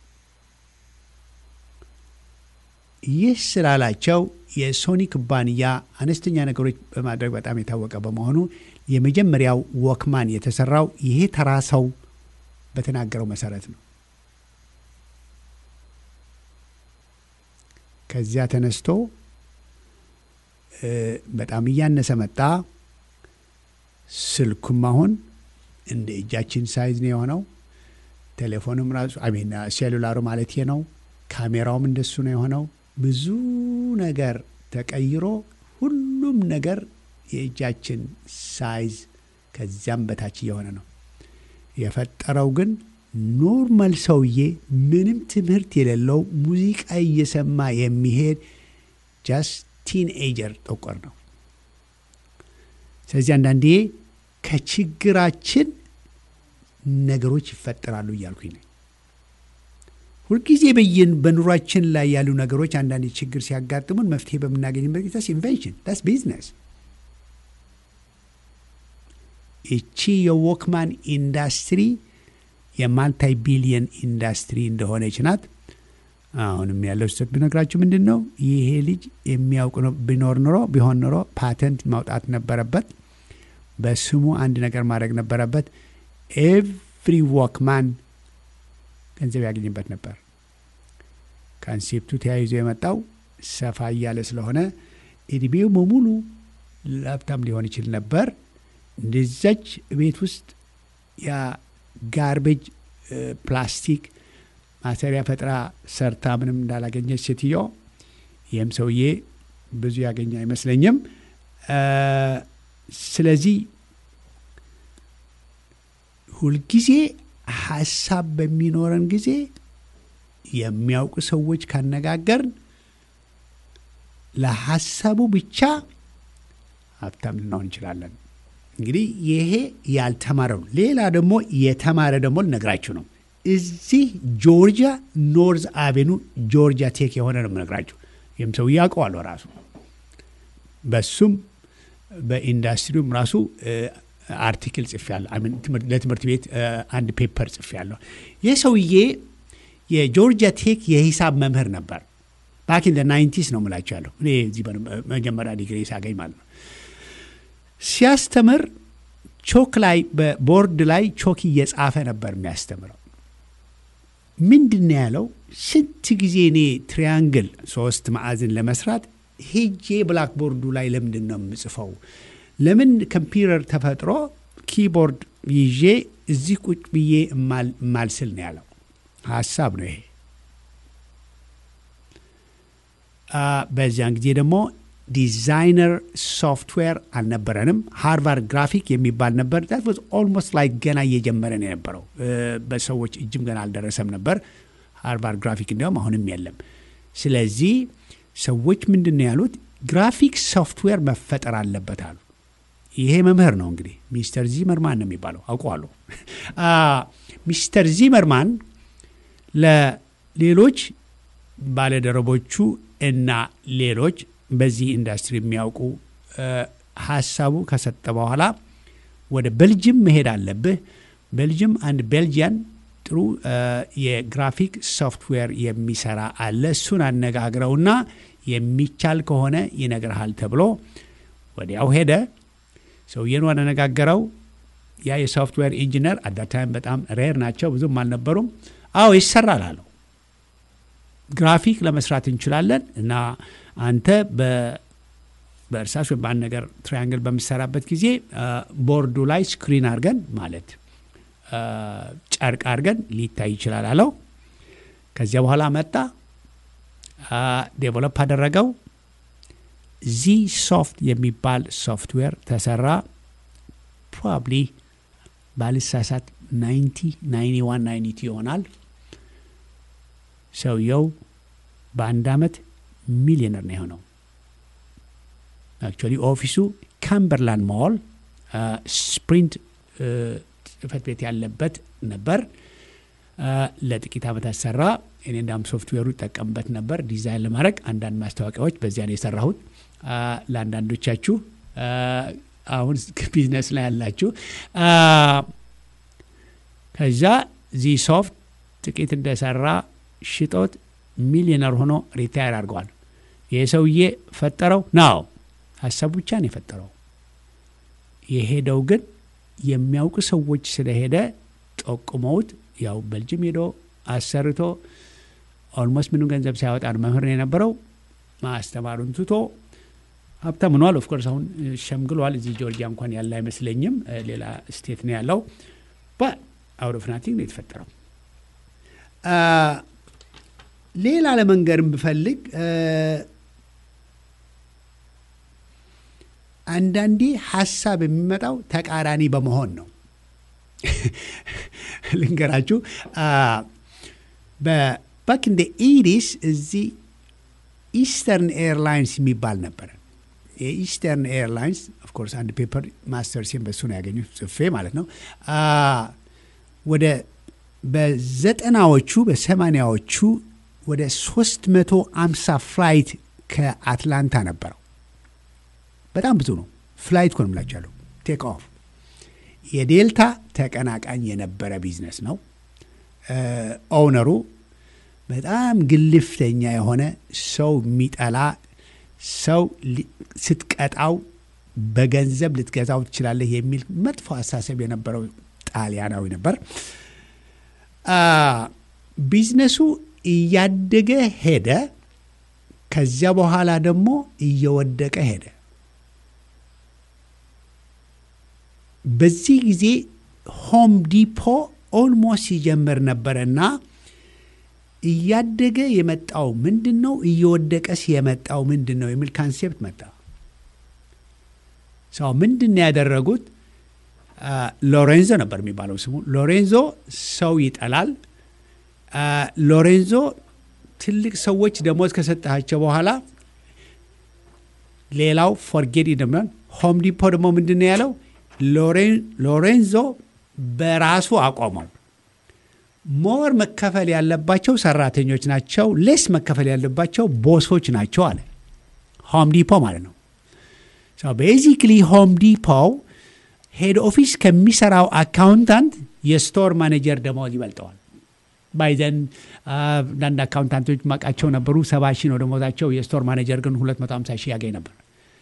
ይህ ስላላቸው የሶኒ ኩባንያ አነስተኛ ነገሮች በማድረግ በጣም የታወቀ በመሆኑ የመጀመሪያው ወክማን የተሰራው ይሄ ተራ ሰው በተናገረው መሰረት ነው። ከዚያ ተነስቶ በጣም እያነሰ መጣ። ስልኩም አሁን እንደ እጃችን ሳይዝ ነው የሆነው። ቴሌፎንም ራሱ አሜን ሴሉላሩ ማለት ነው። ካሜራውም እንደሱ ነው የሆነው። ብዙ ነገር ተቀይሮ ሁሉም ነገር የእጃችን ሳይዝ ከዚያም በታች እየሆነ ነው። የፈጠረው ግን ኖርማል ሰውዬ ምንም ትምህርት የሌለው ሙዚቃ እየሰማ የሚሄድ ጃስት ቲንኤጀር ጠቆር ነው። ስለዚህ አንዳንዴ ከችግራችን ነገሮች ይፈጠራሉ እያልኩኝ ነኝ። ሁልጊዜ በየን በኑሯችን ላይ ያሉ ነገሮች አንዳንድ ችግር ሲያጋጥሙን መፍትሄ በምናገኝበት ጊዜ ኢንቨንሽን ዳስ ቢዝነስ። እቺ የዎክማን ኢንዳስትሪ የማልታይ ቢሊየን ኢንዳስትሪ እንደሆነች ናት። አሁንም ያለው ስህተት ብነግራችሁ ምንድን ነው? ይሄ ልጅ የሚያውቅ ቢኖር ኖሮ ቢሆን ኖሮ ፓተንት ማውጣት ነበረበት። በስሙ አንድ ነገር ማድረግ ነበረበት። ኤቭሪ ዎክማን ገንዘብ ያገኝበት ነበር። ካንሴፕቱ ተያይዞ የመጣው ሰፋ እያለ ስለሆነ እድሜው በሙሉ ሀብታም ሊሆን ይችል ነበር። እንደዛች ቤት ውስጥ ያ ጋርቤጅ ፕላስቲክ ማሰሪያ ፈጥራ ሰርታ ምንም እንዳላገኘች ሴትዮ፣ ይህም ሰውዬ ብዙ ያገኘ አይመስለኝም። ስለዚህ ሁልጊዜ ሀሳብ በሚኖረን ጊዜ የሚያውቁ ሰዎች ካነጋገርን ለሀሳቡ ብቻ ሀብታም ልንሆን እንችላለን። እንግዲህ ይሄ ያልተማረ ነው። ሌላ ደግሞ የተማረ ደግሞ ልነግራችሁ ነው። እዚህ ጆርጂያ ኖርዝ አቬኑ ጆርጂያ ቴክ የሆነ ነው የምነግራችሁ። ይህም ሰው ያውቀዋለሁ ራሱ በሱም በኢንዱስትሪውም ራሱ አርቲክል ጽፌያለሁ። ለትምህርት ቤት አንድ ፔፐር ጽፌያለሁ። ይህ ሰውዬ የጆርጂያ ቴክ የሂሳብ መምህር ነበር። ባክ ኢን ናይንቲስ ነው ምላቸው ያለሁ እኔ እዚህ መጀመሪያ ዲግሪ ሳገኝ ማለት ነው። ሲያስተምር ቾክ ላይ በቦርድ ላይ ቾክ እየጻፈ ነበር የሚያስተምረው። ምንድን ነው ያለው? ስንት ጊዜ እኔ ትሪያንግል ሶስት ማዕዝን ለመስራት ሄጄ ብላክቦርዱ ላይ ለምንድን ነው የምጽፈው? ለምን ኮምፒውተር ተፈጥሮ ኪቦርድ ይዤ እዚህ ቁጭ ብዬ እማልስል ነው ያለው። ሀሳብ ነው ይሄ። በዚያን ጊዜ ደግሞ ዲዛይነር ሶፍትዌር አልነበረንም። ሃርቫርድ ግራፊክ የሚባል ነበር። ዛት ዋዝ ኦልሞስት ላይ ገና እየጀመረ ነው የነበረው። በሰዎች እጅም ገና አልደረሰም ነበር። ሃርቫርድ ግራፊክ እንዲያውም አሁንም የለም። ስለዚህ ሰዎች ምንድን ነው ያሉት? ግራፊክ ሶፍትዌር መፈጠር አለበት አሉ። ይሄ መምህር ነው እንግዲህ ሚስተር ዚመርማን ነው የሚባለው አውቀዋለሁ። ሚስተር ዚመርማን ለሌሎች ባለደረቦቹ እና ሌሎች በዚህ ኢንዱስትሪ የሚያውቁ ሀሳቡ ከሰጠ በኋላ ወደ ቤልጅም መሄድ አለብህ። ቤልጅም አንድ ቤልጂያን ጥሩ የግራፊክ ሶፍትዌር የሚሰራ አለ። እሱን አነጋግረውና የሚቻል ከሆነ ይነግርሃል ተብሎ ወዲያው ሄደ። ሰውዬን አነጋገረው። ያ የሶፍትዌር ኢንጂነር አዳታይም በጣም ሬር ናቸው፣ ብዙም አልነበሩም። አዎ ይሰራል አለው። ግራፊክ ለመስራት እንችላለን እና አንተ በእርሳስ ወይም በአንድ ነገር ትራያንግል በምሰራበት ጊዜ ቦርዱ ላይ ስክሪን አድርገን ማለት ጨርቅ አድርገን ሊታይ ይችላል አለው። ከዚያ በኋላ መጣ፣ ዴቨሎፕ አደረገው። ዚ ሶፍት የሚባል ሶፍትዌር ተሰራ። ፕሮባብሊ ባልሳሳት ናይንቲ ናይንቲ ዋን ናይንቲ ይሆናል። ሰውየው በአንድ ዓመት ሚሊዮነር ነው የሆነው። አክቹዋሊ ኦፊሱ ካምበርላንድ ሞል ስፕሪንት ጽህፈት ቤት ያለበት ነበር። ለጥቂት ዓመታት ሰራ። እኔ እንዳም ሶፍትዌሩ ይጠቀምበት ነበር ዲዛይን ለማድረግ አንዳንድ ማስታወቂያዎች በዚያ ነው የሰራሁት። ለአንዳንዶቻችሁ አሁን ቢዝነስ ላይ ያላችሁ ከዛ ዚ ሶፍት ጥቂት እንደሰራ ሽጦት ሚሊዮነር ሆኖ ሪታየር አድርገዋል። ይህ ሰውዬ ፈጠረው ነው ሀሳቡ ብቻ ነው የፈጠረው። የሄደው ግን የሚያውቁ ሰዎች ስለሄደ ጠቁመውት ያው በልጅም ሄዶ አሰርቶ ኦልሞስት ምንም ገንዘብ ሳያወጣ ነው መምህር ነው የነበረው። ማስተማሩን ትቶ ሀብታም ሆኗል። ኦፍኮርስ አሁን ሸምግሏል። እዚህ ጆርጂያ እንኳን ያለ አይመስለኝም። ሌላ ስቴት ነው ያለው። በአውት ኦፍ ናቲንግ ነው የተፈጠረው። ሌላ ለመንገርም ብፈልግ አንዳንዴ ሀሳብ የሚመጣው ተቃራኒ በመሆን ነው። ልንገራችሁ በባክ እንደ ኢዲስ እዚህ ኢስተርን ኤርላይንስ የሚባል ነበረ። የኢስተርን ኤርላይንስ ኦፍኮርስ አንድ ፔፐር ማስተር ሲም በሱ ነው ያገኙት ጽፌ ማለት ነው። ወደ በዘጠናዎቹ በሰማኒያዎቹ ወደ 350 ፍላይት ከአትላንታ ነበረው። በጣም ብዙ ነው። ፍላይት ኮን ምላቻለሁ ቴክ ኦፍ የዴልታ ተቀናቃኝ የነበረ ቢዝነስ ነው። ኦውነሩ በጣም ግልፍተኛ የሆነ ሰው የሚጠላ ሰው ስትቀጣው በገንዘብ ልትገዛው ትችላለህ የሚል መጥፎ አሳሰብ የነበረው ጣሊያናዊ ነበር። ቢዝነሱ እያደገ ሄደ። ከዚያ በኋላ ደግሞ እየወደቀ ሄደ። በዚህ ጊዜ ሆም ዲፖ ኦልሞስት ሲጀምር ነበረና እያደገ የመጣው ምንድን ነው፣ እየወደቀስ የመጣው ምንድን ነው የሚል ካንሴፕት መጣ። ሰው ምንድን ነው ያደረጉት? ሎሬንዞ ነበር የሚባለው ስሙ። ሎሬንዞ ሰው ይጠላል። ሎሬንዞ ትልቅ ሰዎች ደሞዝ ከሰጣቸው በኋላ ሌላው ፎርጌት ይደምናል። ሆም ዲፖ ደግሞ ምንድን ነው ያለው? ሎሬንዞ በራሱ አቆመው። ሞር መከፈል ያለባቸው ሰራተኞች ናቸው፣ ሌስ መከፈል ያለባቸው ቦሶች ናቸው አለ። ሆም ዲፖ ማለት ነው። ቤዚክሊ ሆም ዲፖ ሄድ ኦፊስ ከሚሰራው አካውንታንት የስቶር ማኔጀር ደሞዝ ይበልጠዋል። ባይዘን አንዳንድ አካውንታንቶች ማቃቸው ነበሩ። ሰባ ሺህ ነው ደሞዛቸው። የስቶር ማኔጀር ግን 250 ሺህ ያገኝ ነበር።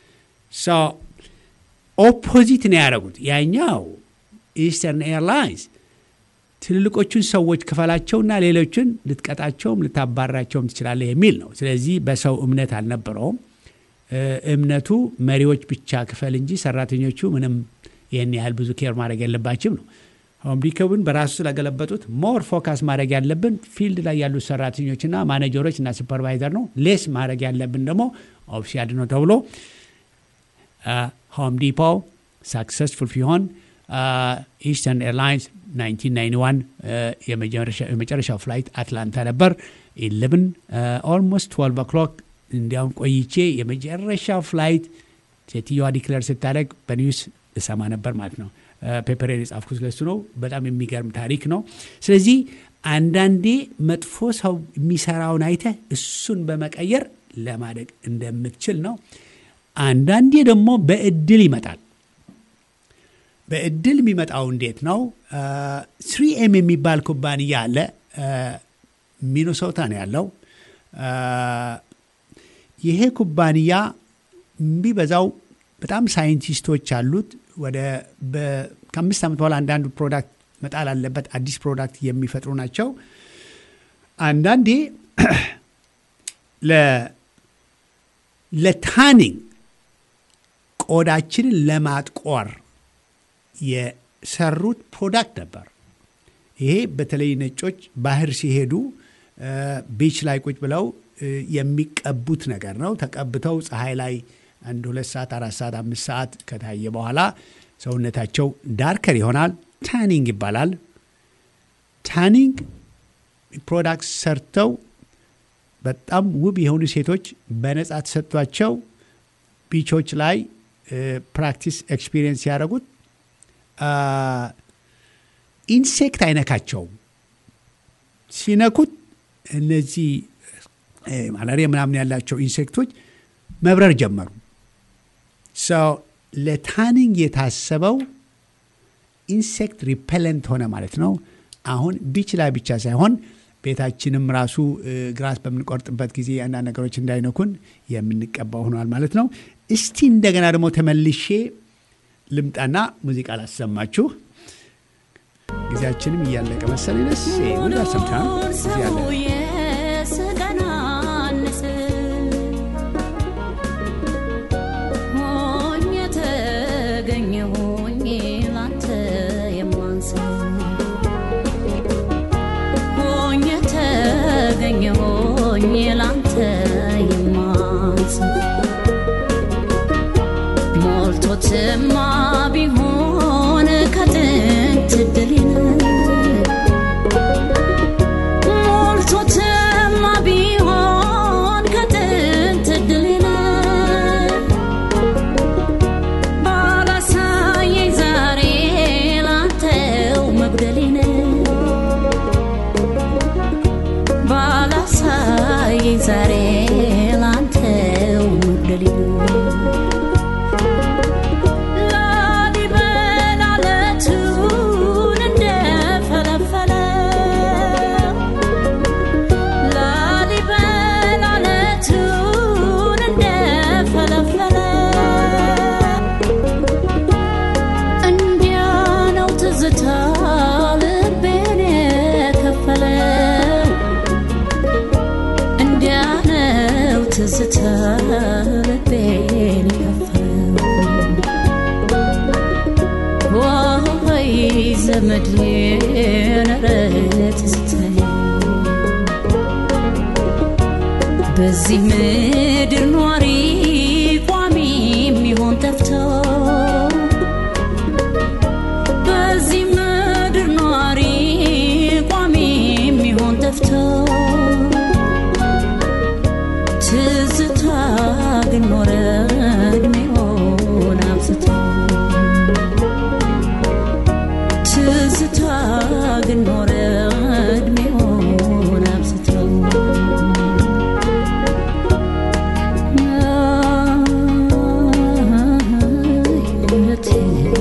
ኦፖዚት ነው ያደረጉት። ያኛው ኢስተርን ኤርላይንስ ትልልቆቹን ሰዎች ክፈላቸውና ሌሎችን ልትቀጣቸውም ልታባራቸውም ትችላለህ የሚል ነው። ስለዚህ በሰው እምነት አልነበረውም። እምነቱ መሪዎች ብቻ ክፈል እንጂ ሰራተኞቹ ምንም ይህን ያህል ብዙ ኬር ማድረግ የለባችም ነው። ሆም ዲፖውን በራሱ ስለገለበጡት ሞር ፎካስ ማድረግ ያለብን ፊልድ ላይ ያሉት ሰራተኞችና ማኔጀሮች እና ሱፐርቫይዘር ነው። ሌስ ማድረግ ያለብን ደግሞ ኦፊሻል ነው ተብሎ ሆም ዲፖ ሳክሰስፉል ሲሆን ኢስተርን ኤርላይንስ 1991 የመጨረሻው ፍላይት አትላንታ ነበር። 11 ኦልሞስት 12 ኦክሎክ እንዲያውም ቆይቼ የመጨረሻው ፍላይት ሴትዮዋ ዲክለር ስታደረግ በኒውስ እሰማ ነበር ማለት ነው። ፔፐር የጻፍኩት ስለሱ ነው። በጣም የሚገርም ታሪክ ነው። ስለዚህ አንዳንዴ መጥፎ ሰው የሚሰራውን አይተህ እሱን በመቀየር ለማደግ እንደምትችል ነው። አንዳንዴ ደግሞ በእድል ይመጣል። በእድል የሚመጣው እንዴት ነው? ስሪ ኤም የሚባል ኩባንያ አለ። ሚኒሶታ ነው ያለው። ይሄ ኩባንያ የሚበዛው በጣም ሳይንቲስቶች አሉት። ወደ ከአምስት ዓመት በኋላ አንዳንዱ ፕሮዳክት መጣል አለበት። አዲስ ፕሮዳክት የሚፈጥሩ ናቸው። አንዳንዴ ለታኒንግ ቆዳችንን ለማጥቆር የሰሩት ፕሮዳክት ነበር። ይሄ በተለይ ነጮች ባህር ሲሄዱ ቢች ላይ ቁጭ ብለው የሚቀቡት ነገር ነው። ተቀብተው ፀሐይ ላይ አንድ ሁለት ሰዓት አራት ሰዓት አምስት ሰዓት ከታየ በኋላ ሰውነታቸው ዳርከር ይሆናል። ታኒንግ ይባላል። ታኒንግ ፕሮዳክት ሰርተው በጣም ውብ የሆኑ ሴቶች በነጻ ተሰጥቷቸው ቢቾች ላይ ፕራክቲስ ኤክስፒሪየንስ ያደረጉት ኢንሴክት አይነካቸውም። ሲነኩት እነዚህ ማላሪያ ምናምን ያላቸው ኢንሴክቶች መብረር ጀመሩ። ሰው ለታኒንግ የታሰበው ኢንሴክት ሪፐለንት ሆነ ማለት ነው። አሁን ቢች ላይ ብቻ ሳይሆን ቤታችንም ራሱ ግራስ በምንቆርጥበት ጊዜ አንዳንድ ነገሮች እንዳይነኩን የምንቀባው ሆኗል ማለት ነው። እስቲ እንደገና ደግሞ ተመልሼ ልምጣና ሙዚቃ ላሰማችሁ። ጊዜያችንም እያለቀ መሰለኝ። ደስ ሙዚቃ ሰምታ ሞልቶትማ ቢሆን ከጥንት ድልን ሞልቶትማ ቢሆን ከጥንት ድልን ባላሳየኝ ዛሬ ላንተው መጉደሌን ባላሳየኝ ዛሬ ላንተው መጉደሌን ላሊበላ ለቱን እንደፈለፈለ ላሊበላ ለቱን እንደፈለፈለ እንዲያ ነው ትዝታ ልቤን የከፈለው እንዲያ ነው ትዝታ ልቤን የከፈለው ወይ ዘመዴን ኧረ ትዝታዬ በዚህ ምድር ኗሪ ቋሚ የሚሆን ጠፍቶ በዚህ ምድር ኗሪ ቋሚ የሚሆን ጠፍቶ ትዝታ ግን ኖረ እድሜውን አብዝቶ ትዝታ ግን ኖረ እድሜውን አብዝቶ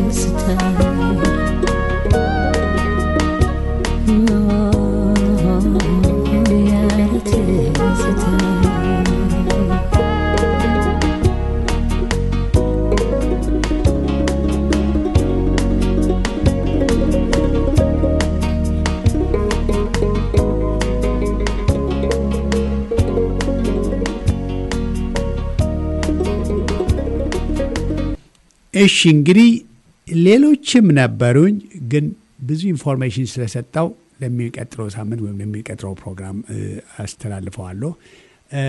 ትዝታ እሺ እንግዲህ ሌሎችም ነበሩኝ፣ ግን ብዙ ኢንፎርሜሽን ስለሰጠው ለሚቀጥለው ሳምንት ወይም ለሚቀጥለው ፕሮግራም እ፣ አስተላልፈዋለሁ። እ፣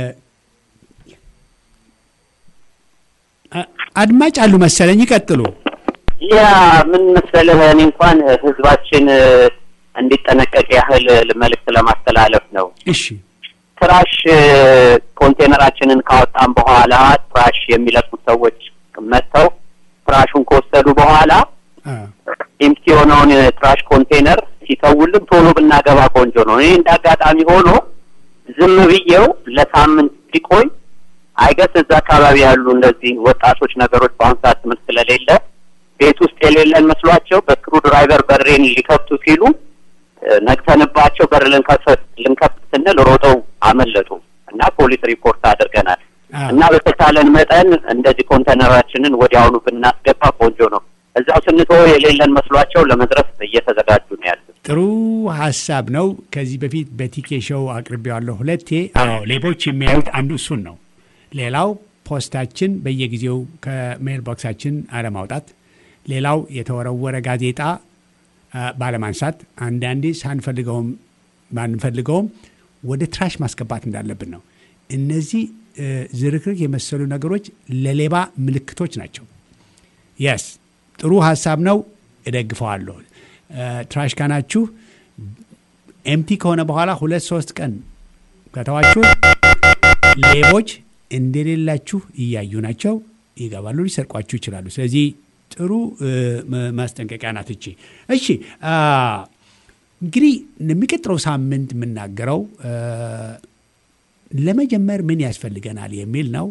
አ- አድማጭ አሉ መሰለኝ፣ ይቀጥሉ። ያ ምን መሰለህ፣ እኔ እንኳን ህዝባችን እ፣ እንዲጠነቀቅ ያህል መልእክት ለማስተላለፍ ነው። እሺ ትራሽ እ፣ ኮንቴነራችንን ካወጣን በኋላ ትራሽ የሚለቁት ሰዎች መጥተው ትራሹን ከወሰዱ በኋላ አ፣ ኤምቲ የሆነውን ትራሽ ኮንቴነር ሲተውልን ቶሎ ብናገባ ቆንጆ ነው። እኔ እንደ አጋጣሚ ሆኖ ዝም ብዬው ለሳምንት ሲቆይ አይገስ እዛ አካባቢ ያሉ እንደዚህ ወጣቶች ነገሮች በአሁኑ ሰዓት ትምህርት ስለሌለ ቤት ውስጥ የሌለን መስሏቸው በስክሩ ድራይቨር በሬን ሊከፍቱ ሲሉ እ፣ ነግተንባቸው በር ልንከፍት ልንከፍት ስንል ሮጠው አመለጡ እና ፖሊስ ሪፖርት አድርገናል። አ፣ እና በተቻለን መጠን እንደዚህ ኮንቴነራችንን ወዲያውኑ ብናስገባ ቆንጆ ነው። እዛው ስንተወው የሌለን መስሏቸው ለመድረስ እየተዘጋጁ ነው ያሉት። ጥሩ ሀሳብ ነው። ከዚህ በፊት በቲኬ ሾው አቅርቤዋለሁ ሁለቴ። አዎ ሌቦች የሚያዩት አንዱ እሱን ነው። ሌላው ፖስታችን በየጊዜው ከሜል ቦክሳችን አለማውጣት፣ ሌላው የተወረወረ ጋዜጣ አ፣ ባለማንሳት፣ አንዳንዴ ሳንፈልገውም ባንፈልገውም ወደ ትራሽ ማስገባት እንዳለብን ነው። እነዚህ እ፣ ዝርክርክ የመሰሉ ነገሮች ለሌባ ምልክቶች ናቸው። የስ ጥሩ ሀሳብ ነው፣ እደግፈዋለሁ። እ፣ ትራሽ ካናችሁ ኤምቲ ከሆነ በኋላ ሁለት ሶስት ቀን ከተዋችሁ ሌቦች እንደሌላችሁ እያዩ ናቸው፣ ይገባሉ፣ ሊሰርቋችሁ ይችላሉ። ስለዚህ ጥሩ እ፣ ማ- ማስጠንቀቂያ ናት እቺ። እሺ አ፣ እንግዲህ የሚቀጥለው ሳምንት የምናገረው እ፣ ለመጀመር ምን ያስፈልገናል የሚል ነው።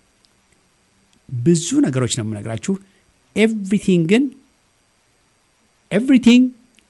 ብዙ ነገሮች ነው የምነግራችሁ። ኤቭሪቲንግ ግን ኤቭሪቲንግ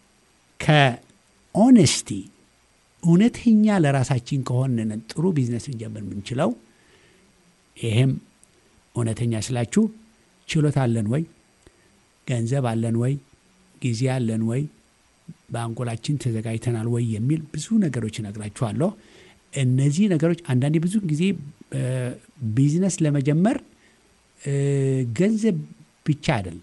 ከኦነስቲ እውነተኛ ለራሳችን ከሆንን ጥሩ ቢዝነስ ልንጀምር የምንችለው። ይሄም እውነተኛ ስላችሁ ችሎታ አለን ወይ፣ ገንዘብ አለን ወይ፣ ጊዜ አለን ወይ፣ በአንጎላችን ተዘጋጅተናል ወይ የሚል ብዙ ነገሮች እነግራችኋለሁ። እነዚህ ነገሮች አንዳንዴ ብዙ ጊዜ እ፣ ቢዝነስ ለመጀመር እ፣ ገንዘብ ብቻ አይደለም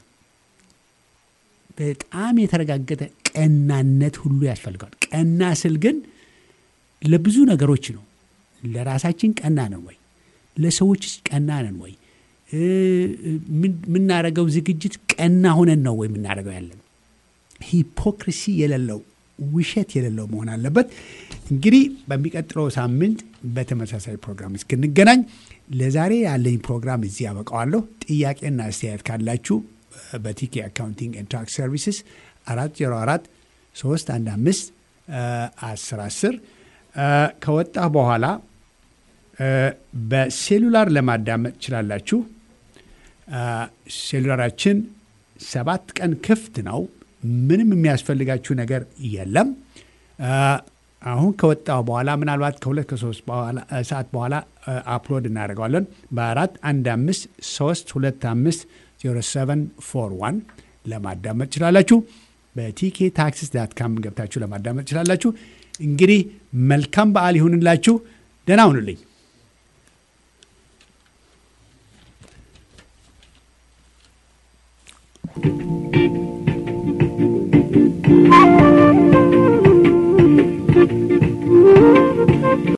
በጣም የተረጋገጠ ቀናነት ሁሉ ያስፈልገዋል። ቀና ስል ግን ለብዙ ነገሮች ነው። ለራሳችን ቀና ነን ወይ? ለሰዎች ቀና ነን ወይ? እ፣ ምን- የምናደርገው ዝግጅት ቀና ሆነን ነው ወይ የምናደርገው ያለን? ሂፖክሪሲ የሌለው ውሸት የሌለው መሆን አለበት። እንግዲህ በሚቀጥለው ሳምንት በተመሳሳይ ፕሮግራም እስክንገናኝ ለዛሬ ያለኝ ፕሮግራም እዚህ ያበቃዋለሁ። ጥያቄና አስተያየት ካላችሁ በቲኬ አካውንቲንግ ኤንድ ታክስ ሰርቪስስ አራት ዜሮ አራት ሶስት አንድ አምስት አስር አስር ከወጣህ በኋላ እ፣ በሴሉላር ለማዳመጥ ትችላላችሁ። አ፣ ሴሉላራችን ሰባት ቀን ክፍት ነው። ምንም የሚያስፈልጋችሁ ነገር የለም። አ፣ አሁን ከወጣው በኋላ ምናልባት ከሁለት ከሶስት በኋላ አ፣ ሰዓት በኋላ አ፣ አፕሎድ እናደርገዋለን በአራት አንድ አምስት ሶስት ሁለት አምስት ዜሮ ሰቨን ፎር ዋን ለማዳመጥ ትችላላችሁ። በቲኬ ታክሲስ ዳት ካም ገብታችሁ ለማዳመጥ ትችላላችሁ። እንግዲህ መልካም በዓል ይሁንላችሁ። ደህና ሁኑልኝ።